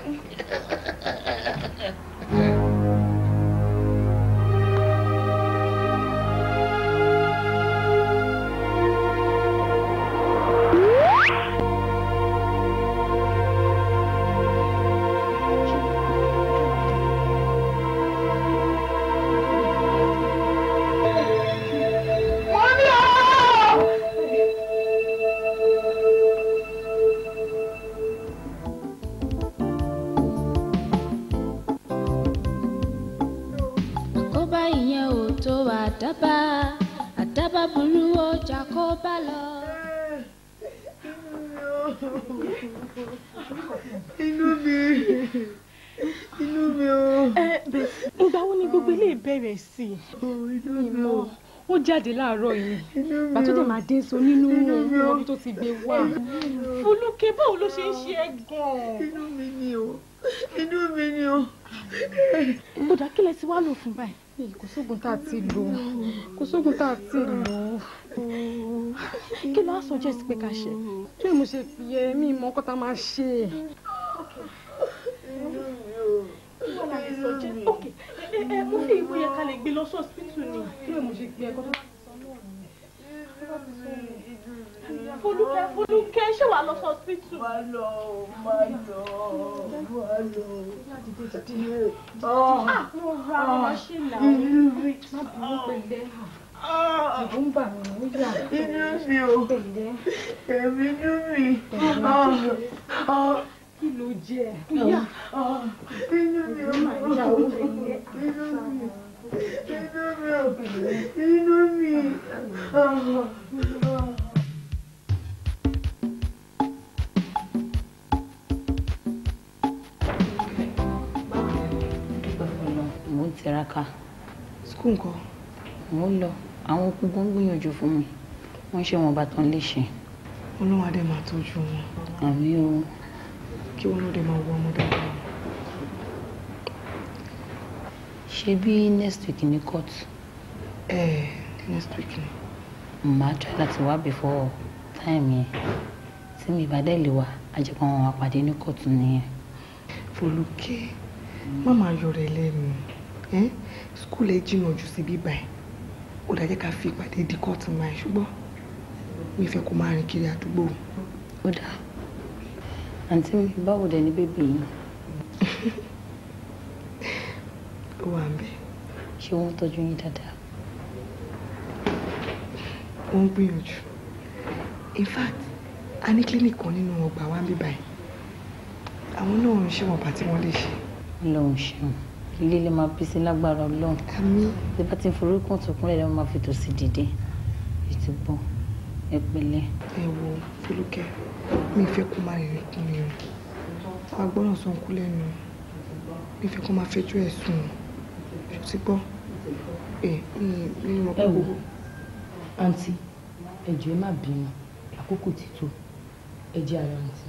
àkóbá ìyẹn ò tó àdábà àdábà burú ó jà kó bá lọ. inú mi inú mi o. ìgbà wo ni gbogbo ilé ìbẹ̀rẹ̀ sí i. inú mi o. ó jáde láàárọ̀ yìí bàtú dẹ̀ máa dé so nínú ọdún tó ti gbé wá. Fọlúkẹ́ báwo ló ṣe ń ṣe ẹ́ gan-an. inú mi ni o inú mi ni o. bùdá kí lẹ ti wá lò fún báyìí. kò sóògùn tá a ti lò kò sóògùn tá a ti lò kí ló á sọ jẹ́ sí pé ká ṣe. kí ni mo ṣe fi ẹ mi mọ ọkọ tá a máa ṣe. ok ẹ ẹ mo fi ìwé yẹn ká lè gbé lọ sí hospital ni kí ni mo ṣe gbé ẹkọ tó bá ti sọ náà ni. Fọlúkẹ́ Fọlúkẹ́ ṣé wàá máa lọ sí hospital. má lọ má lọ má lọ. Ah, mo ra àwọn machine náà. inú mi Má bínú pẹ̀lẹ́. ìbú ń bà mí ó yà Inú mi ò èmi inú mi Kí ló jẹ? Ìyá. inú mi ò Má yà ó pẹ̀lẹ́. inú mi inú mi ò inú mi. mo ń tiraka skul nǹkan mo ń lọ àwọn okùn kan gbìyànjú fún mi wọ́n ṣe wọn bàtàn léṣe ọlọ́run adé máa tọ́jú wọn àmì o kí wọn lóde máa wọ ọmọ dáadáa. ṣe bí next week ní court ẹ next week ni. màá try láti wá before time yẹn tí mi bá dẹ̀ lè wá àjẹpọ̀ àwọn àpàdé ní court nìyẹn. Fọlùkẹ́ má máa yọrọ ẹ lẹ́nu ẹ́ skul ẹ jìnnà jù sí bíbá ẹ̀ ó dájẹ́ ká fi ìpàdé di kóòtù máa ṣùgbọ́n mi fẹ́ kó máa rìn kiri àdúgbò. ó dáa àǹtí mi báwo dẹ̀ ní bébì yìí ó wà ń bẹ̀ ṣé wọ́n tọ́jú yín dáadáa. wọ́n ń gbìyànjú in fact a ní clinic kan nínú ọgbà wa ń bíbá ẹ̀ àwọn náà ń ṣe wọn bá tí wọ́n lè ṣe. lọ́hùn ṣeun ilé lè máa bí sí lágbára ọlọ́run àmín bí bá ti ń forúkọ tó kúnlẹ̀ lọ́wọ́ máa fi tòsí dìde ètò gbọ́n ẹ pẹ̀lẹ́. ẹ wo Fọlùkẹ́ mi fẹ́ kó máa rìnrìn kún mi o wàá gbọ́dọ̀ sọ nkú lẹ́nu mi fẹ́ kó máa fẹjọ́ ẹ̀ sùn o ṣó ti gbọ́ ẹ mi mi mọ̀ pé ẹ wò gbogbo àǹtí ẹ jọ̀ọ́ ẹ má bínú àkókò ti tó ẹ jẹ́ ara àǹtí.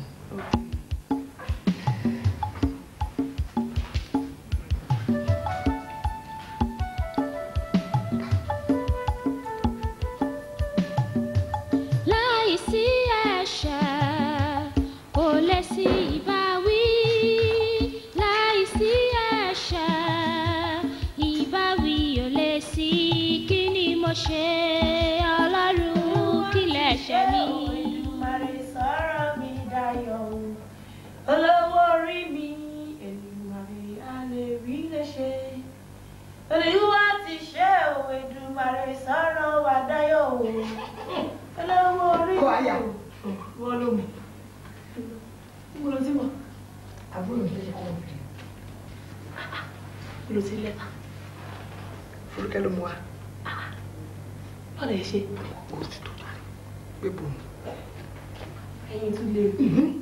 láìsí ẹ̀ṣẹ̀ kò lè sí ìbáwí láìsí ẹ̀ṣẹ̀ ìbáwí ò lè sí kí ni mo ṣe ọlọ́run kí lẹ̀ṣẹ̀ mi. Èdùmàrè sọ̀rọ̀ mi dayọ̀ o. olówó orí mi Èdùmàrè á lè rí lè ṣe. olùwà ti ṣe o Èdùmàrè sọ̀rọ̀ wa dayọ̀ o. olówó orí mi. Kọ́ àyà. wọ́n ló mú. mo lọ sí mọ̀. àbúrò mi ló ṣe kọ́ ọ̀bìnrin mo lọ sí lẹ́tà. Fọlùkẹ́ ló mú wa báwo lè ṣe. kó o sì tó jáde pé bò ń. ẹyin tún lè.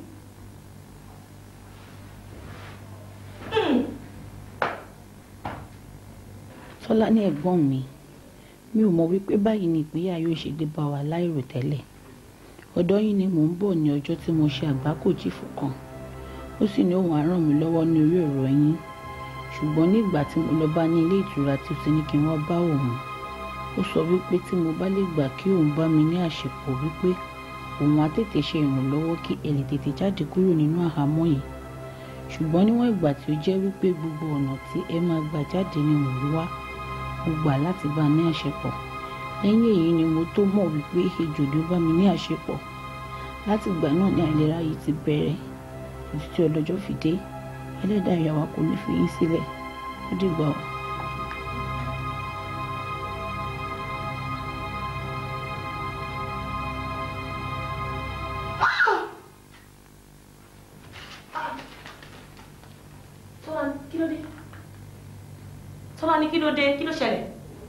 tọ́lá ní ẹ̀gbọ́n mi mi ò mọ̀ wípé báyìí ni ìpínyà yóò ṣe dé bá wa láìrò tẹ́lẹ̀ ọ̀dọ̀ yín ni mò ń bọ̀ ní ọjọ́ tí mo ṣe àgbákò chiefu kan ó sì ní òun á ràn mí lọ́wọ́ ní orí ọ̀rọ̀ yín ṣùgbọ́n ní ìgbà tí mo lọ bá ní ilé ìtura tí ó ti ní kí n wá bá òun ó sọ wípé tí mo bá lè gbà kí òun bá mi ní àṣepọ̀ wípé òun á tètè ṣe ìrànlọ́wọ́ kí ẹ lè tètè jáde kúrò nínú àhámọ́ yìí ṣùgbọ́n níwọ̀n ìgbà tí ó jẹ́ wípé gbogbo ọ̀nà tí ẹ máa gbà jáde ni mò ń wá mo gbà láti bá a ní àṣepọ̀ lẹ́yìn èyí ni mo tó mọ̀ wípé ejò ló bá mi ní àṣepọ̀ láti ìgbà náà ni àìlera yìí ti bẹ̀rẹ̀ títí tí ọlọ́jọ́ fi dé ẹlẹ́dàá ìyàwó kò ní fi yín sílẹ̀ ó dìgbà o. Tọ́lá ní kí ló dé? Tọ́lá ní kí ló dé? Kí ló ṣẹlẹ̀?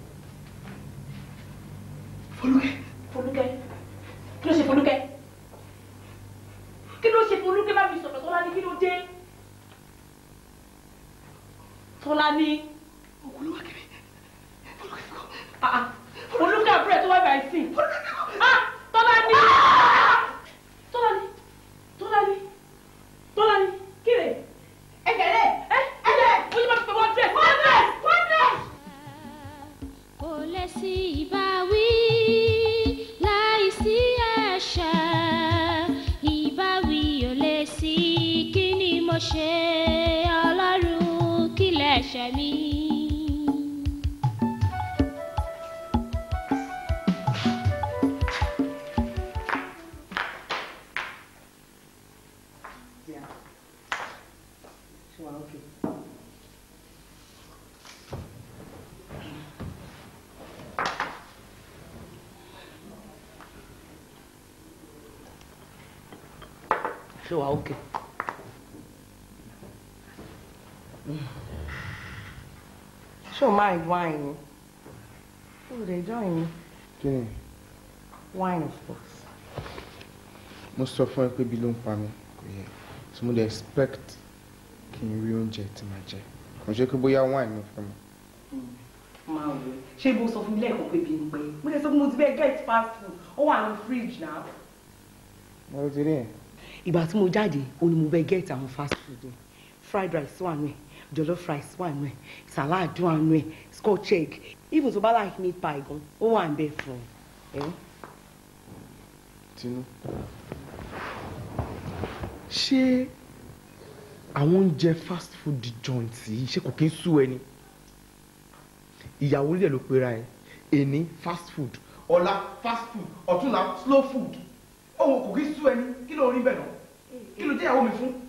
Folúkẹ́. Folúkẹ́. Kí ló ṣe Folúkẹ́? Kí ló ṣe Folúkẹ́ bá mi sọ̀rọ̀ Tọ́lá ní kí ló dé? Tọ́lá ní. Ah, ah. Folúkẹ́ àbúrò ẹ̀ tó wá ibà ìsìn. Ah, Tọ́lá ní. Tọ́lá ní. Tọ́lá ní. Tọ́lá ní. Kí lè? Ẹ̀kẹ́lẹ́. Ẹ ẹ̀kẹ́. Mo yí ma fi pé wọ́n dẹ̀. Wọ́n dẹ̀. Wọ́n dẹ̀. kò lè sí ìbáwí láìsí ẹ̀ṣẹ̀ ìbáwí ò lè sí kí ni mo ṣe ọlọ́run kí lẹ̀ṣẹ̀ mi. ṣé wàá òkè. ṣé o máa wine ni o lè join mi kí ni wine of course. mo sọ fún ẹ pé bí ló ń pa mí kò yẹ so mo dey expect kí n rí oúnjẹ tí màá jẹ kò ṣe pé bóyá wine ló fẹ́ mu. máa wò ó ṣé ibo sọ fún mi lẹ́ẹ̀kan pé bí n pé mo lè sọ fún mo ti bẹ́ẹ̀ get fast food ó wà ní fridge náà. mo ti rí ẹ. ìgbà tí mo jáde ó ní mo bẹ́ẹ̀ get àwọn fast food yẹn fried rice wà nù ẹ̀ jollof rice wà nù ẹ̀ salad wà nù ẹ̀ scotch egg even tó bá like meat pie gan ó wà ń bẹ fún ẹ. tinú ṣé àwọn oúnjẹ fast food joint yìí ṣé kò kí ń sú ẹni ìyàwó rẹ̀ ló pera ẹ̀ èní fast food ọ̀la fast food ọ̀túnla slow food òun kò kí sú ẹni kí ló rí bẹ́ẹ̀ náà kí ló jẹ́ ìyàwó mi fún.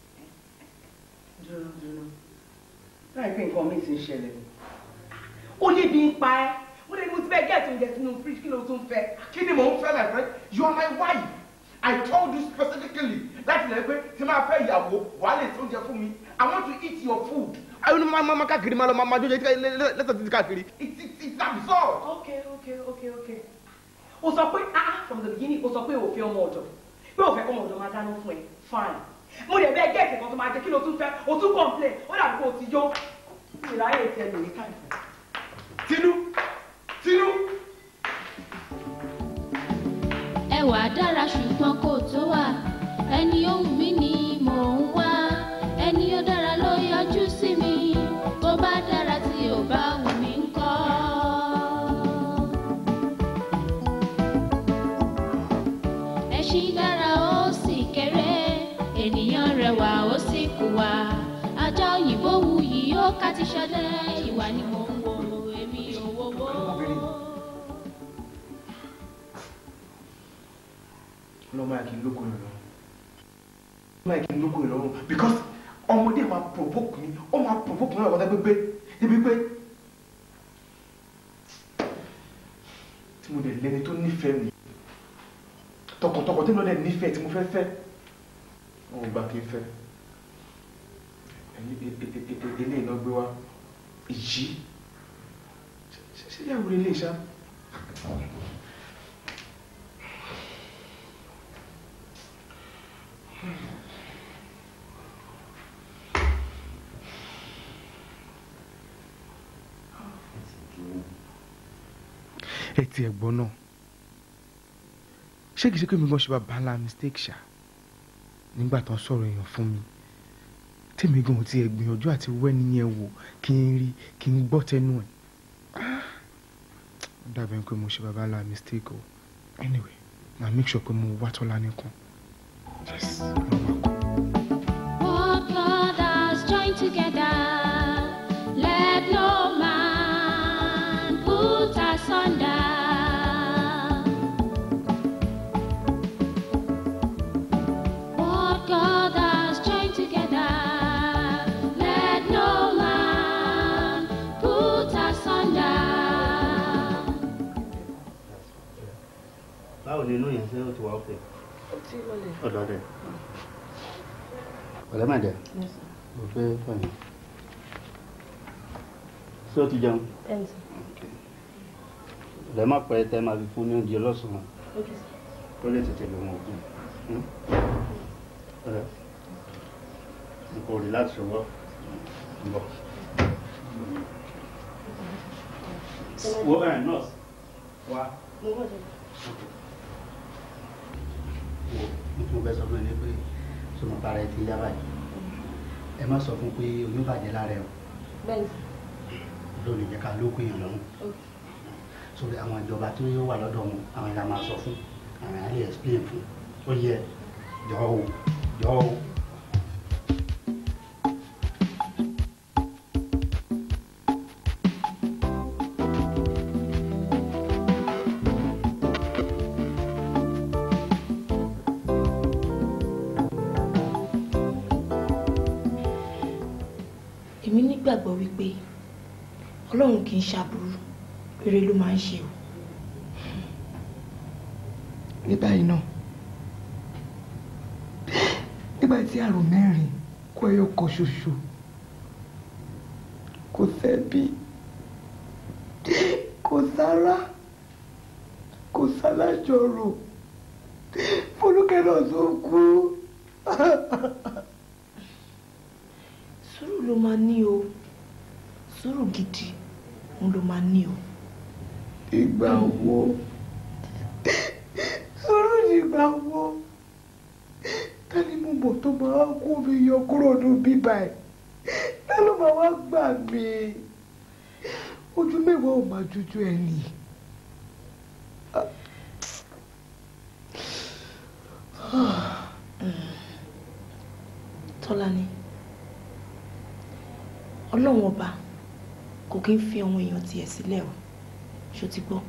dúró dúró láì pé nǹkan mi ti ń ṣẹlẹ̀ ni. ó ní bí ń pa ẹ́ mo lè ní mo ti fẹ́ gẹ̀ẹ́tì oúnjẹ sínú fridge kí ló tún fẹ́. kí ni mò ń fẹ́ my friend you are my wife I told you specifically láti lè pé tí máa fẹ́ ìyàwó wàá lè tó oúnjẹ fún mi I want to eat your food. ayọ̀ ni máa máa káàkiri máa lọ máa máa jójó lẹ́sẹ̀ títí káàkiri it's it's it's absurd. okay okay okay okay. o sọ pé ah from the beginning o sọ pé o fẹ́ ọmọ ọ̀dọ̀ pé o fẹ́ kọ́ ọmọ ọ̀dọ̀ máa dáná fún ẹ fine mo lè bẹ́ẹ̀ gẹ̀ẹ́sì kan tó máa jẹ kí ló tún fẹ́ o tún complain ó dàbí kó o ti jó ìráyè tẹ lórí káàkiri. tinú tinú. ẹwà dára ṣùgbọ́n kò tó wà ẹni ohun mi ni mò ń wá ẹni ó dára ló yọjú sí mi tó bá dára tí ò bá wù mí ńkọ́. ẹṣin dára ó sì kéré ènìyàn rẹwà ó sì kùwà ajá òyìnbó wuyì ó ká ti ṣọdẹ ìwà ni mò ń wo èmi ò wowó. lọ́mọ yà kí n lóko yìí lọ́rùn lọ́mọ yà kí n lóko yìí lọ́rùn because ọmọdé máa provoke mi ó máa provoke mi náà wọ́n gbé débi pé tí mo dẹ̀ lẹ́ni tó nífẹ̀ẹ́ mi tọkàntọkàn tí mo dẹ̀ nífẹ̀ẹ́ tí mo fẹ́ fẹ́ wọn ò gbà kí n fẹ́ ilé iná gbé wá ìjì ṣe yàwó ilé ìṣá. ẹ ti ẹ̀gbọ́n náà ṣé kìí ṣe pé mi gan ṣe bá bala mistake ṣá nígbà tó ń sọ̀rọ̀ èèyàn fún mi tèmi gan ò tiẹ̀ gbìyànjú àti wẹ́ni yẹn wò kí n rí kí n gbọ́ tẹnu ẹ̀ ó dàbẹ̀ pé mo ṣe bá bala mistake o anyway na make sure pé mo wá tọ́lá nìkan yes mo wá kọ́. What God has joined together, let no man put asunder. What God has joined together, let no man put asunder. báwo ni inú yẹn ṣe ó ti wà ókè ọtí lọlẹ. ọ̀dọ̀ dẹ̀. ọ̀lẹ́ mà jẹ́ mo fẹ́ fọyín ṣé o ti jẹun ọ̀lẹ́ má pẹ́ tẹ́ máa fi fún ní oúnjẹ lọ́sàn-án ó lè tètè lò wọ́n ògùn ọ̀rẹ́ n kò rí láti ṣọwọ́ ń bọ̀. wo ẹ̀ nọ́ọ̀sì wá wo mo fẹ́ sọ fún ẹ ní pé sọmọ para ẹ ti yá báyìí ẹ má sọ fún pé oyún bàjẹ́ lára ẹ o bẹ́ẹ̀ni lónìí jẹ́ ká lóko èèyàn lọ́rùn sórí àwọn ìjọba tó yóò wà lọ́dọ̀ wọn àwọn ìlànà máa sọ fún àwọn ìlànà lè explain fún ó yẹ jọ̀ọ́ o jọ̀ọ́ o. èmi nígbàgbọ́ wípé ọlọ́run kì í ṣàbùrú rere ló máa ń ṣe o. ní báyìí náà nígbà tí àrùn mẹ́rin kó ẹyọ kan ṣoṣo kò sẹ́bí kò sára kò sálájọrò fọlùkẹ́ náà tó kú. sùúrù ló máa ní o sùúrù gidi òun ló máa ní o. ìgbà wo sùúrù nígbà wo ta ni mo mọ̀ tó máa kó mi yọ kúrò ní bíbá ẹ̀ ta ló máa wá gbà mí ojú mẹ́wàá ò máa jújú ẹ̀ nì. tọ́lání ọlọ́run ọba kò kí ń fi àwọn èèyàn tiẹ̀ sílẹ̀ o ṣó ti gbọ́.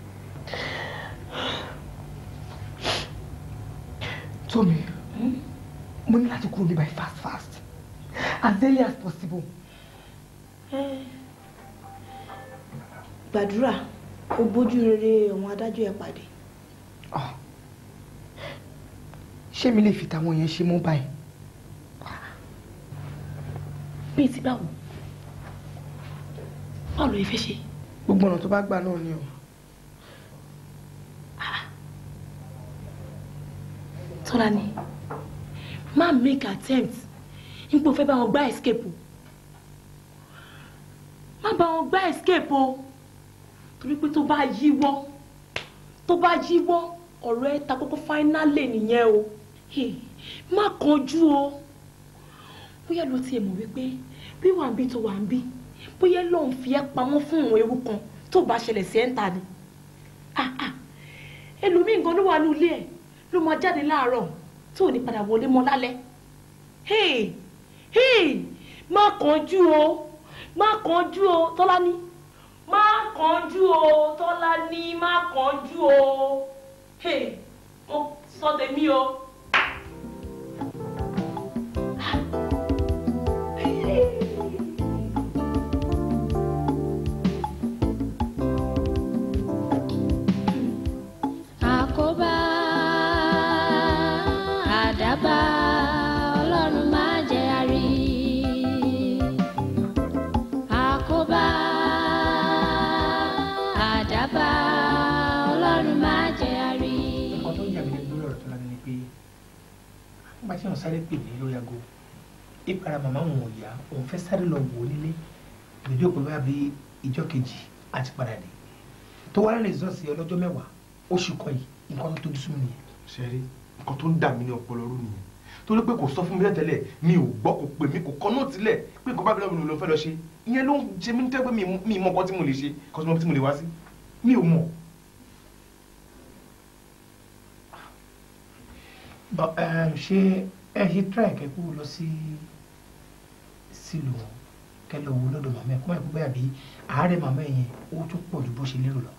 Tómi mo ní láti kúrò níbàyí fast fast as early as possible. gbàdúrà kó bójú rere àwọn adájọ́ ẹ̀ pàdé. ṣé mi lè fi tàwọn yẹn ṣe mú báyìí. bíi ti báwo báwo ló yẹ fẹ́ ṣe. gbogbo ọ̀nà tó bá gbà náà ni o. Tọ́lání má make attempt nípò fẹ́ bá wọn gbá escape o má bá wọn gbá escape o torí pé tó bá yíwọ́ tó bá yíwọ́ ọ̀rọ̀ ẹ̀ ta kókó finally nìyẹn o Hey, má kánjú o bóyá ló tiẹ̀ mọ̀ wípé bí wà ń bí tó wà ń bí bóyá lòun fi ẹ́ pamọ́ fún òun ewu kan tó bá ṣẹlẹ̀ sí ẹ̀ ń ta ni Ah, ah. ẹlòmíì gan ló wà ní ilé ẹ̀ ló máa jáde láàárọ̀ tó ò ní padà wọlé mọ́ lálẹ́ hey hey má kánjú o má kánjú o Tọ́lání má kánjú o Tọ́lání má kánjú o hey mo sọ tèmi o. àkóbá àdábá ọlọ́run má jẹ́ àrí àkóbá àdábá ọlọ́run má jẹ́ àrí. nǹkan tó ń yà mí lẹ́nu lórí ọ̀rọ̀ tó lánàá ni pé nígbà tí wọ́n sáré pè mí lórí aago ìpara màmá òun ò yá òun fẹ́ sáré lọ wò ó nílé ìdílé òpin bá bí ìjọ kejì àti padà dé tó wá rìn rìsọ́ọ̀sì ọlọ́jọ́ mẹ́wàá oṣù kan yìí nǹkan tó tójú súnmọ́ nìyẹn. ṣẹ́rí nǹkan tó ń dà mí ní ọpọlọ rú nìyẹn torí pé kò sọ fún mi tẹ́lẹ̀ mi ò gbọ́ kò pè mí kò kọ́ náà tilẹ̀ pé nǹkan bá bí lọ́wọ́ ló fẹ́ lọ ṣe ìyẹn ló ń ṣe mí tẹ́ pé mi mi mọ nǹkan tí mo lè ṣe kọ́sí mọ́ tí mo lè wá sí mi ò mọ̀. But, um, ṣé ẹ ṣe try kẹ́kú lọ sí sílùú kẹlẹ owó lọ́dọ̀ màmá ẹ kọ́ ẹ̀ kó bẹ́ẹ̀ bí àárẹ̀ màmá ẹ yẹn ó tún pọ̀ ju bó ṣe lérò lọ.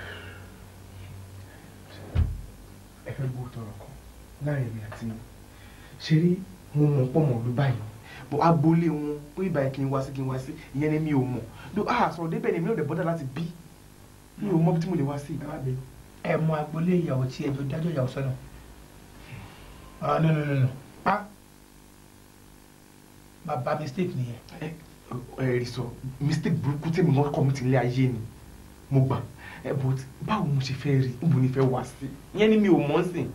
ẹ fẹ́ gbọ́ tọrọ kan láàrin mi àti ṣe rí mo mọ̀ pọ̀ mọ̀ ló báyìí bọ́ agboolé wọn pé ìbáyìí kí n wá sí kí n wá sí ìyẹn ni mi ò mọ̀ bí a sọ̀rọ̀ débẹ̀ ni mi ò dẹ̀ bọ́dà láti bí mi ò mọ̀ bí tí mo lè wá sí ìgbà bẹ́ẹ̀. ẹ mọ agboolé ìyàwó tí ẹjọ dájọ́ ìyàwó sọ́nà. ah no no no no ah bàbá mistake nìyẹn. ẹ rí sọ mistake burúkú tèmi wọn kọ́ mi ti lé ayé ni mo gbà ẹ but báwo mo ṣe fẹ́ rí níbo ni fẹ́ wá sí ìyẹn ni mi ò mọ̀ sí.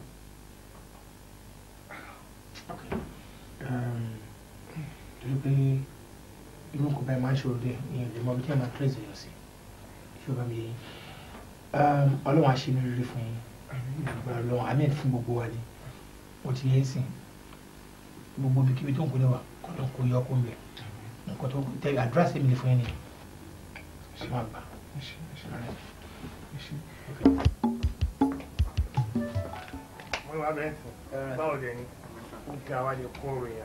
torí pé irú nǹkan báyìí máa ń ṣòro dé ìyẹn lè mọ bí tí a máa trace èèyàn sí ṣùgbọ́n mi yẹn ọlọ́run á ṣe ní rere fún yín ìgbà ọlọ́run àmì fún gbogbo wa ni ó ti yẹ sìn gbogbo ibikíbi tó ń kúlẹ̀ wa kọ́ńtà kò yọ ọkọ mbẹ nǹkan tó tẹ àdúrà sí mi lè fún yín ni ṣe máa gbà. wọ́n wá bẹ́ẹ̀ sìn báwo dẹ̀ ni ó ga wa lè kó ròyìn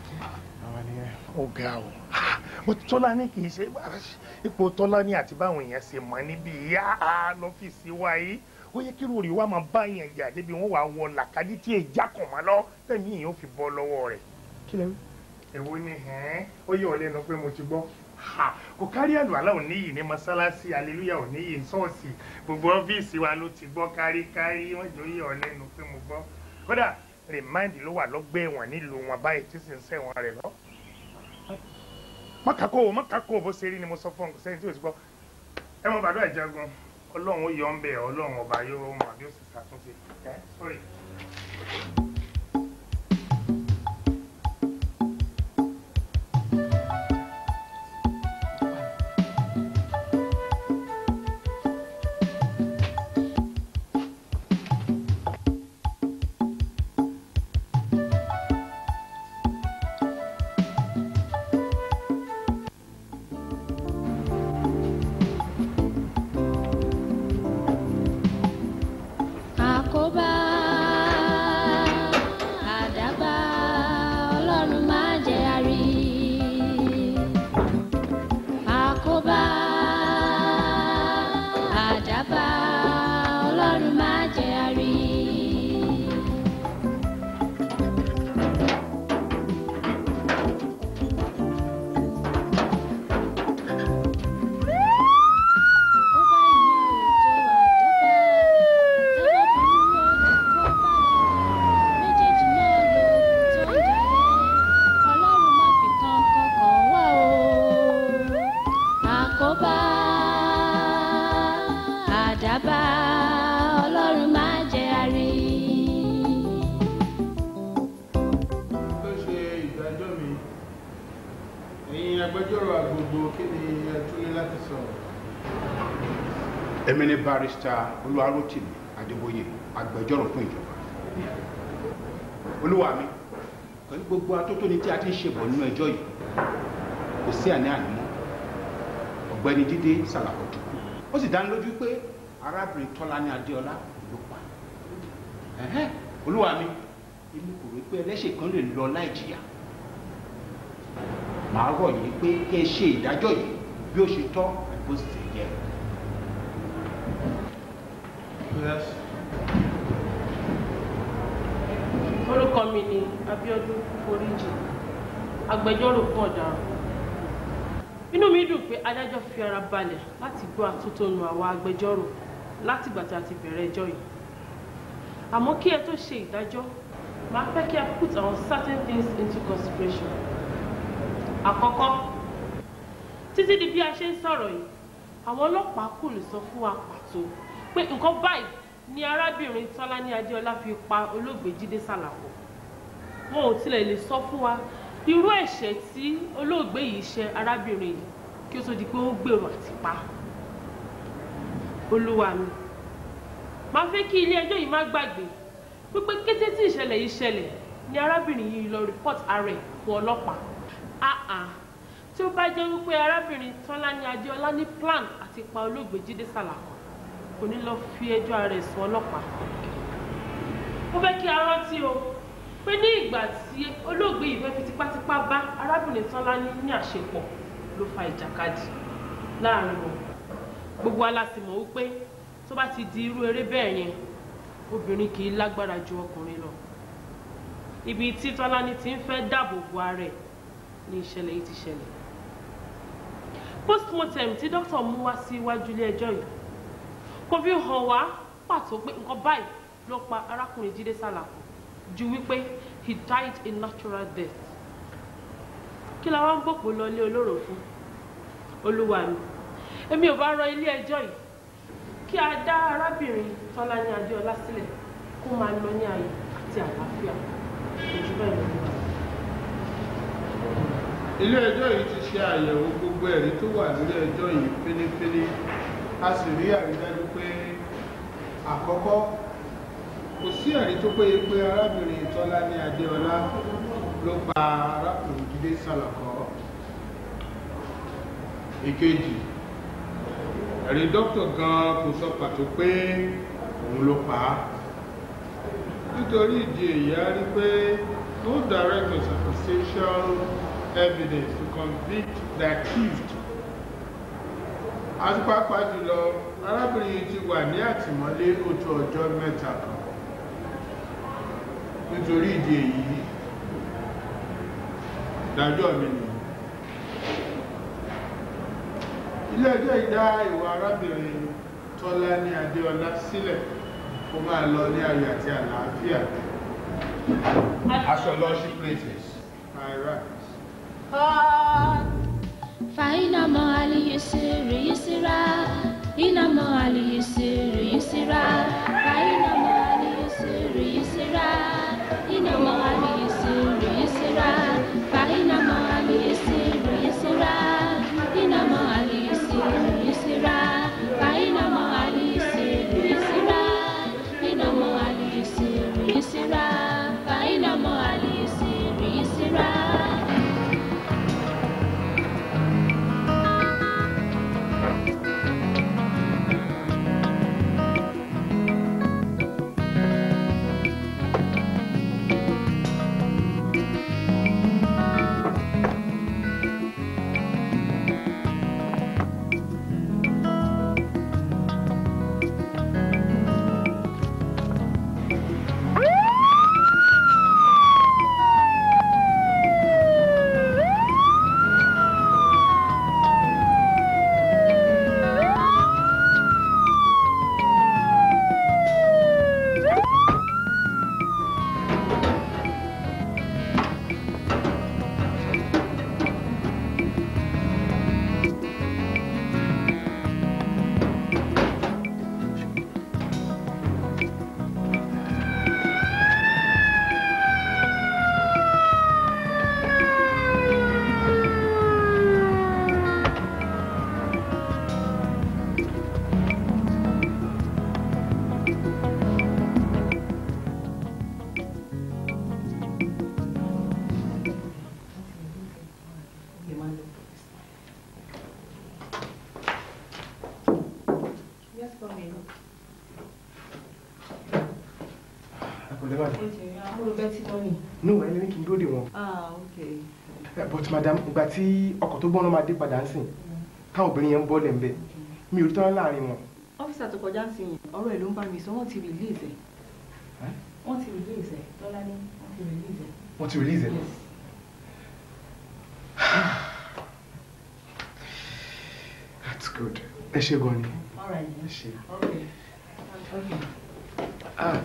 ó ga o mo tọ́lá ní kì í ṣe ipò tọ́lá ní àti báwọn èèyàn ṣe mọ̀ níbi ìyá lọ́fíìsì wa yìí ó yẹ kí rúurì wa máa bá yẹn jà débi wọn wà wọ làkàdí tí èjà kàn má lọ tẹ̀mí èèyàn fi bọ́ lọ́wọ́ rẹ̀. kí lẹ rí. èwo ni ó yẹ ọ lẹ́nu pé mo ti gbọ́ kò kárí àlùwàlá ò níyì ní mọ́sálásí aleluya ò níyì ṣọ́ọ̀ṣì gbogbo ọ́fíìsì wa ló ti gbọ́ káríkárí wọ́n jọ yẹ ọ lẹ́nu pé mo gbọ́ kódà rìmáìndì ló wà lọ́gbẹ́ ẹ̀wọ̀n nílùú wọn báyìí tí sì ń sẹ́wọ̀n rẹ̀ lọ. mọ́kàkó o mọ́kàkó o bó ṣe rí ni mo sọ fún ọ sẹ́yìn tí o ti gbọ́ ẹ mọ bàdó ìjagun ọlọ́run ó yọ ọ́ ń bẹ̀ ọlọ́run ọba yóò mọ̀ bí ó sì ṣàtúnṣe ẹ sọ́rí. àkóbá àdábá ọlọ́run má jẹ́ àrí àkóbá àdábá ọlọ́run má jẹ́ àrí. méjèèjì náà ló tó ń jayé ọlọ́run má fi kan kankan wá o àkóbá àdábá ọlọ́run má jẹ́ àrí. tó ṣe ìdájọ́ mi ẹ̀yin agbẹjọ́rò àgbègbè kí ni ẹ tún ní láti sọ. èmi ni barista olúwarótìmí adébóyè agbẹjọ́rò fún ìjọba olúwa mi pẹ̀lú gbogbo atótóni tí a ti ń ṣe bọ̀ nínú ẹjọ́ yìí kò sí àní àní mọ́ ọ̀gbẹ́ni jídé sàlàkọ̀tù ó sì dá ní lójú pé arábìnrin tọ́lání adéọlá ló pa ẹ̀hẹ́n olúwa mi èmi kò rí pé ẹlẹ́ṣẹ̀ kan lè lọ láì jìyà màá rọ̀ yín pé kẹ́ ẹ ṣe ìdájọ́ yìí bí ó ṣe tọ́ àti bó sì ṣe yẹ. Yes. orúkọ mi ni Abíọ́dún Foríjì agbẹjọ́rò fún ọ̀daràn inú mi dùn pé adájọ́ fi ara balẹ̀ láti gbọ́ àtótónu àwa agbẹjọ́rò látìgbà tí a ti bẹ̀rẹ̀ ẹjọ́ yìí àmọ́ kí ẹ tó ṣe ìdájọ́ máa fẹ́ kí a put àwọn certain things into consideration àkọ́kọ́ títí di bí a ṣe ń sọ̀rọ̀ yìí àwọn ọlọ́pàá kò lè sọ fún wa pàtó pé nǹkan báyìí ni arábìnrin tọ́lání adéọlá fi pa olóògbé jídé sàlàkọ̀ wọn ò tilẹ̀ lè sọ fún wa irú ẹ̀ṣẹ̀ tí olóògbé yìí ṣe arábìnrin yìí kí ó tó di pé ó gbèrò àti pa olúwa mi máa fẹ́ kí ilé ẹjọ́ yìí má gbàgbé wípé kété tí ìṣẹ̀lẹ̀ yìí ṣẹlẹ̀ ni arábìnrin yìí lọ report ara ẹ̀ fún ọlọ́pàá àà tí ó bá jẹ́ wípé arábìnrin tọ́lání adéọlá ní plan àti pa olóògbé jídé sàlàkọ̀ kò ní lọ fi ẹjọ́ ara ẹ̀ sùn ọlọ́pàá ó fẹ́ kí a rántí o pé ní ìgbà tí olóògbé yìí fẹ́ fi tipátipá bá arábìnrin tọ́lání ní àṣepọ̀ ló fa ìjàkadì láàrin wọn gbogbo wa la sì mọ̀ wípé tó bá ti di irú eré bẹ́ẹ̀ yẹn obìnrin kì í lágbára ju ọkùnrin lọ ibi tí tọ́lání ti ń fẹ́ dáàbò bo ara ẹ̀ ní ìṣẹ̀lẹ̀ yìí ti ṣẹlẹ̀ postmortem tí dókítà mú wá sí iwájú ilé ẹjọ́ yìí kò fi hàn wá pàtó pé nǹkan báyìí ló pa arákùnrin jídé sàlàkù ju wípé he died a natural death kí la wá ń gbòpò lọ ilé olóró fún olúwa mi èmi ò bá rọ ilé ẹjọ́ yìí kí a dá arábìnrin tọ́lání adéọlá sílẹ̀ kó máa lọ ní ayọ̀ àti àlàáfíà ojú bẹ́ẹ̀ ló ń bá ilé ẹjọ́ yìí ti ṣe àyẹ̀wò gbogbo ẹ̀rí tó wà lórí ẹjọ́ yìí fínífíní a sì rí àrídájú pé àkọ́kọ́ kò sí ẹ̀rí tó péye pé arábìnrin tọ́lání adéọlá ló pa arákùnrin jídé sàlàkọ́ ìkejì ẹ̀rí dókítà gan kò sọ pàtó pé òun ló pa á nítorí ìdí èyí a rí pé no direct or circumstantial evidence to convict the accused àti pàápàá jùlọ arábìnrin yìí ti wà ní àtìmọ́lé ó tó ọjọ́ mẹ́ta kan nítorí ìdí èyí ìdájọ́ mi nìyí ilé ẹjọ́ ìdá ìwà arábìnrin Tọ́lání Adéọlá sílẹ̀ kó máa lọ ní ayọ̀ àti àlàáfíà As your lordship pleases. I rise. فإن مع اليسر يسرا إن مع اليسر يسرا فإن مع اليسر يسرا إن مع اليسر يسرا فإن مع اليسر يسرا إن مع اليسر يسرا فإن مع اليسر يسرا إن مع اليسر يسرا فإن مع اليسر يسرا Ẹ̀kọ́lẹ́ bàdàn. Amúlò bẹ́tí mọ́nì. No, ẹni ní kí n dúró dè wọ́n. Ah, okay. Eh, But madam, ìgbà tí ọkọ̀ tó gbọ́n máa dé padà ń sìn, táwọn obìnrin yẹn ń bọ́lẹ̀ ń bẹ̀, mi ò rí tán láàrin wọn. ọ́fíìsì àtọkọjá ń sìn yẹn ọ̀rọ̀ ẹ̀ ló ń bá mi sọ wọ́n ti release ẹ̀ wọ́n ti release ẹ̀ tọ́lá ní wọ́n ti release ẹ̀. Wọ́n ti release ẹ̀. That's good. Ẹ ṣe gan ni. all right Ẹ ṣe. okay okay. Ah.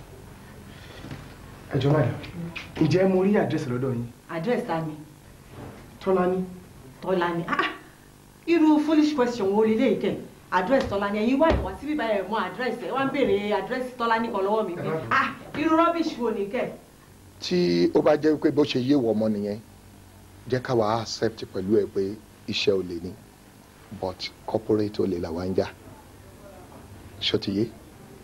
Ẹ jọ̀ọ́ madam, ǹjẹ́ mo rí àdírẹ́sì lọ́dọ̀ yín? address ta ni Tọ́lání. tọ́lá ni ah irú foolish question wo lélẹ́yìí kẹ̀ address tọ́lá ni ẹ̀yin wá ìwà síbí báyẹn mọ address ẹ̀ wá ń béèrè address tọ́lá ní kan lọ́wọ́ mi pé ah irú rubbish wo ni kẹ̀. tí ó bá jẹ́ pé bó ṣe yé wọ ọmọ nìyẹn jẹ́ ká wàá accept pẹ̀lú ẹ̀ pé iṣẹ́ ò lè ní but corporate ò lè là wá ń jà ṣó ti yé.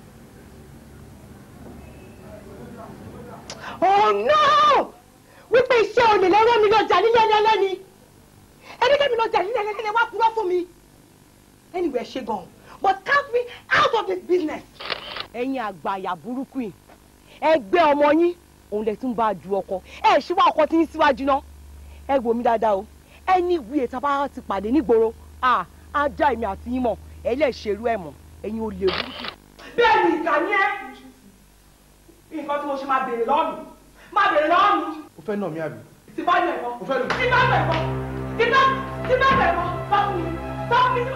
Oh no! Wípé iṣẹ́ olè lọ́rọ́ mi lọ́jà nílé ẹni ẹlẹ́ni. Ẹni kẹ́mi lọ́jà nílé ẹni ẹlẹ́ni wá purọ́ fún mi. Anyway, ṣe gan. But count me out of this business. Ẹ̀yin àgbàyà burúkú yìí. Ẹgbẹ́ ọmọ yín, òun lè tún bá a ju ọkọ. Ẹ ṣí wá ọkọ tí ń síwájú náà. Ẹ wò mí dáadáa o. Ẹni ìwé ìta bá ti pàdé nígboro. À á já èmi àti yín mọ̀. Ẹ lè ṣerú ẹ̀ mọ̀. Ẹ̀yin ò lè burúkú. Bẹ́ẹ̀ni ìkà ni ẹ́. Nǹkan tí mo ṣe máa béèrè lọ́ọ̀nù. Máa béèrè lọ́ọ̀nù O fẹ́ nà mí àbí? tí bá yẹ ẹ̀fọ́ O fẹ́ lù mí? tí bá yẹ ẹ̀fọ́ tí bá tí bá yẹ ẹ̀fọ́ sọ fún mi sọ fún mi.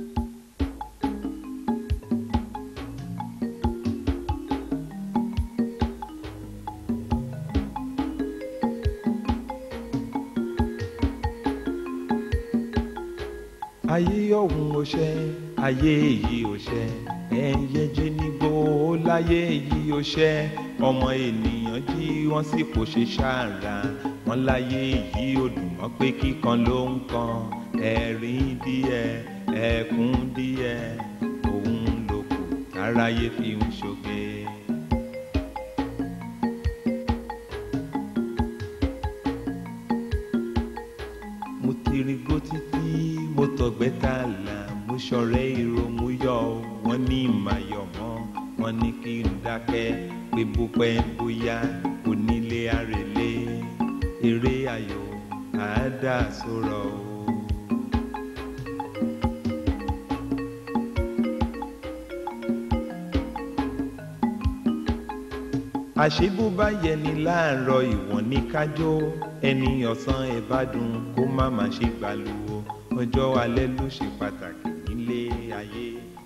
ayé ọ̀hún ò ṣe ayé yìí ò ṣe ẹ̀yẹ jẹ́ nígbó láyé yìí ò ṣe ọmọ ènìyàn jí wọ́n sì kò ṣe ṣàrà wọ́n láyé yìí ò dùn mọ́ pé kíkan ló ń kan ẹ̀rín díẹ̀ ẹ̀kún díẹ̀ òun ló kù táráyé fi ń ṣoge. mo ti rí gbó títí mo tọgbẹ́ tààlà mo ṣọ̀rẹ́ ìròmú yọ wọ́n ní ìmàyọ̀mọ́ wọ́n ní kí n dákẹ́ pé bó pẹ́ bóyá onílé àrèlé eré ayò àádá sọ̀rọ̀ o. àṣebó bá yẹni láàárọ̀ ìwọ̀n ní kájọ́ ẹni ọ̀sán ẹ̀ bá dùn kó má má ṣe gbàlúwo ọjọ́ alẹ́ ló ṣe pàtàkì nílé ayé.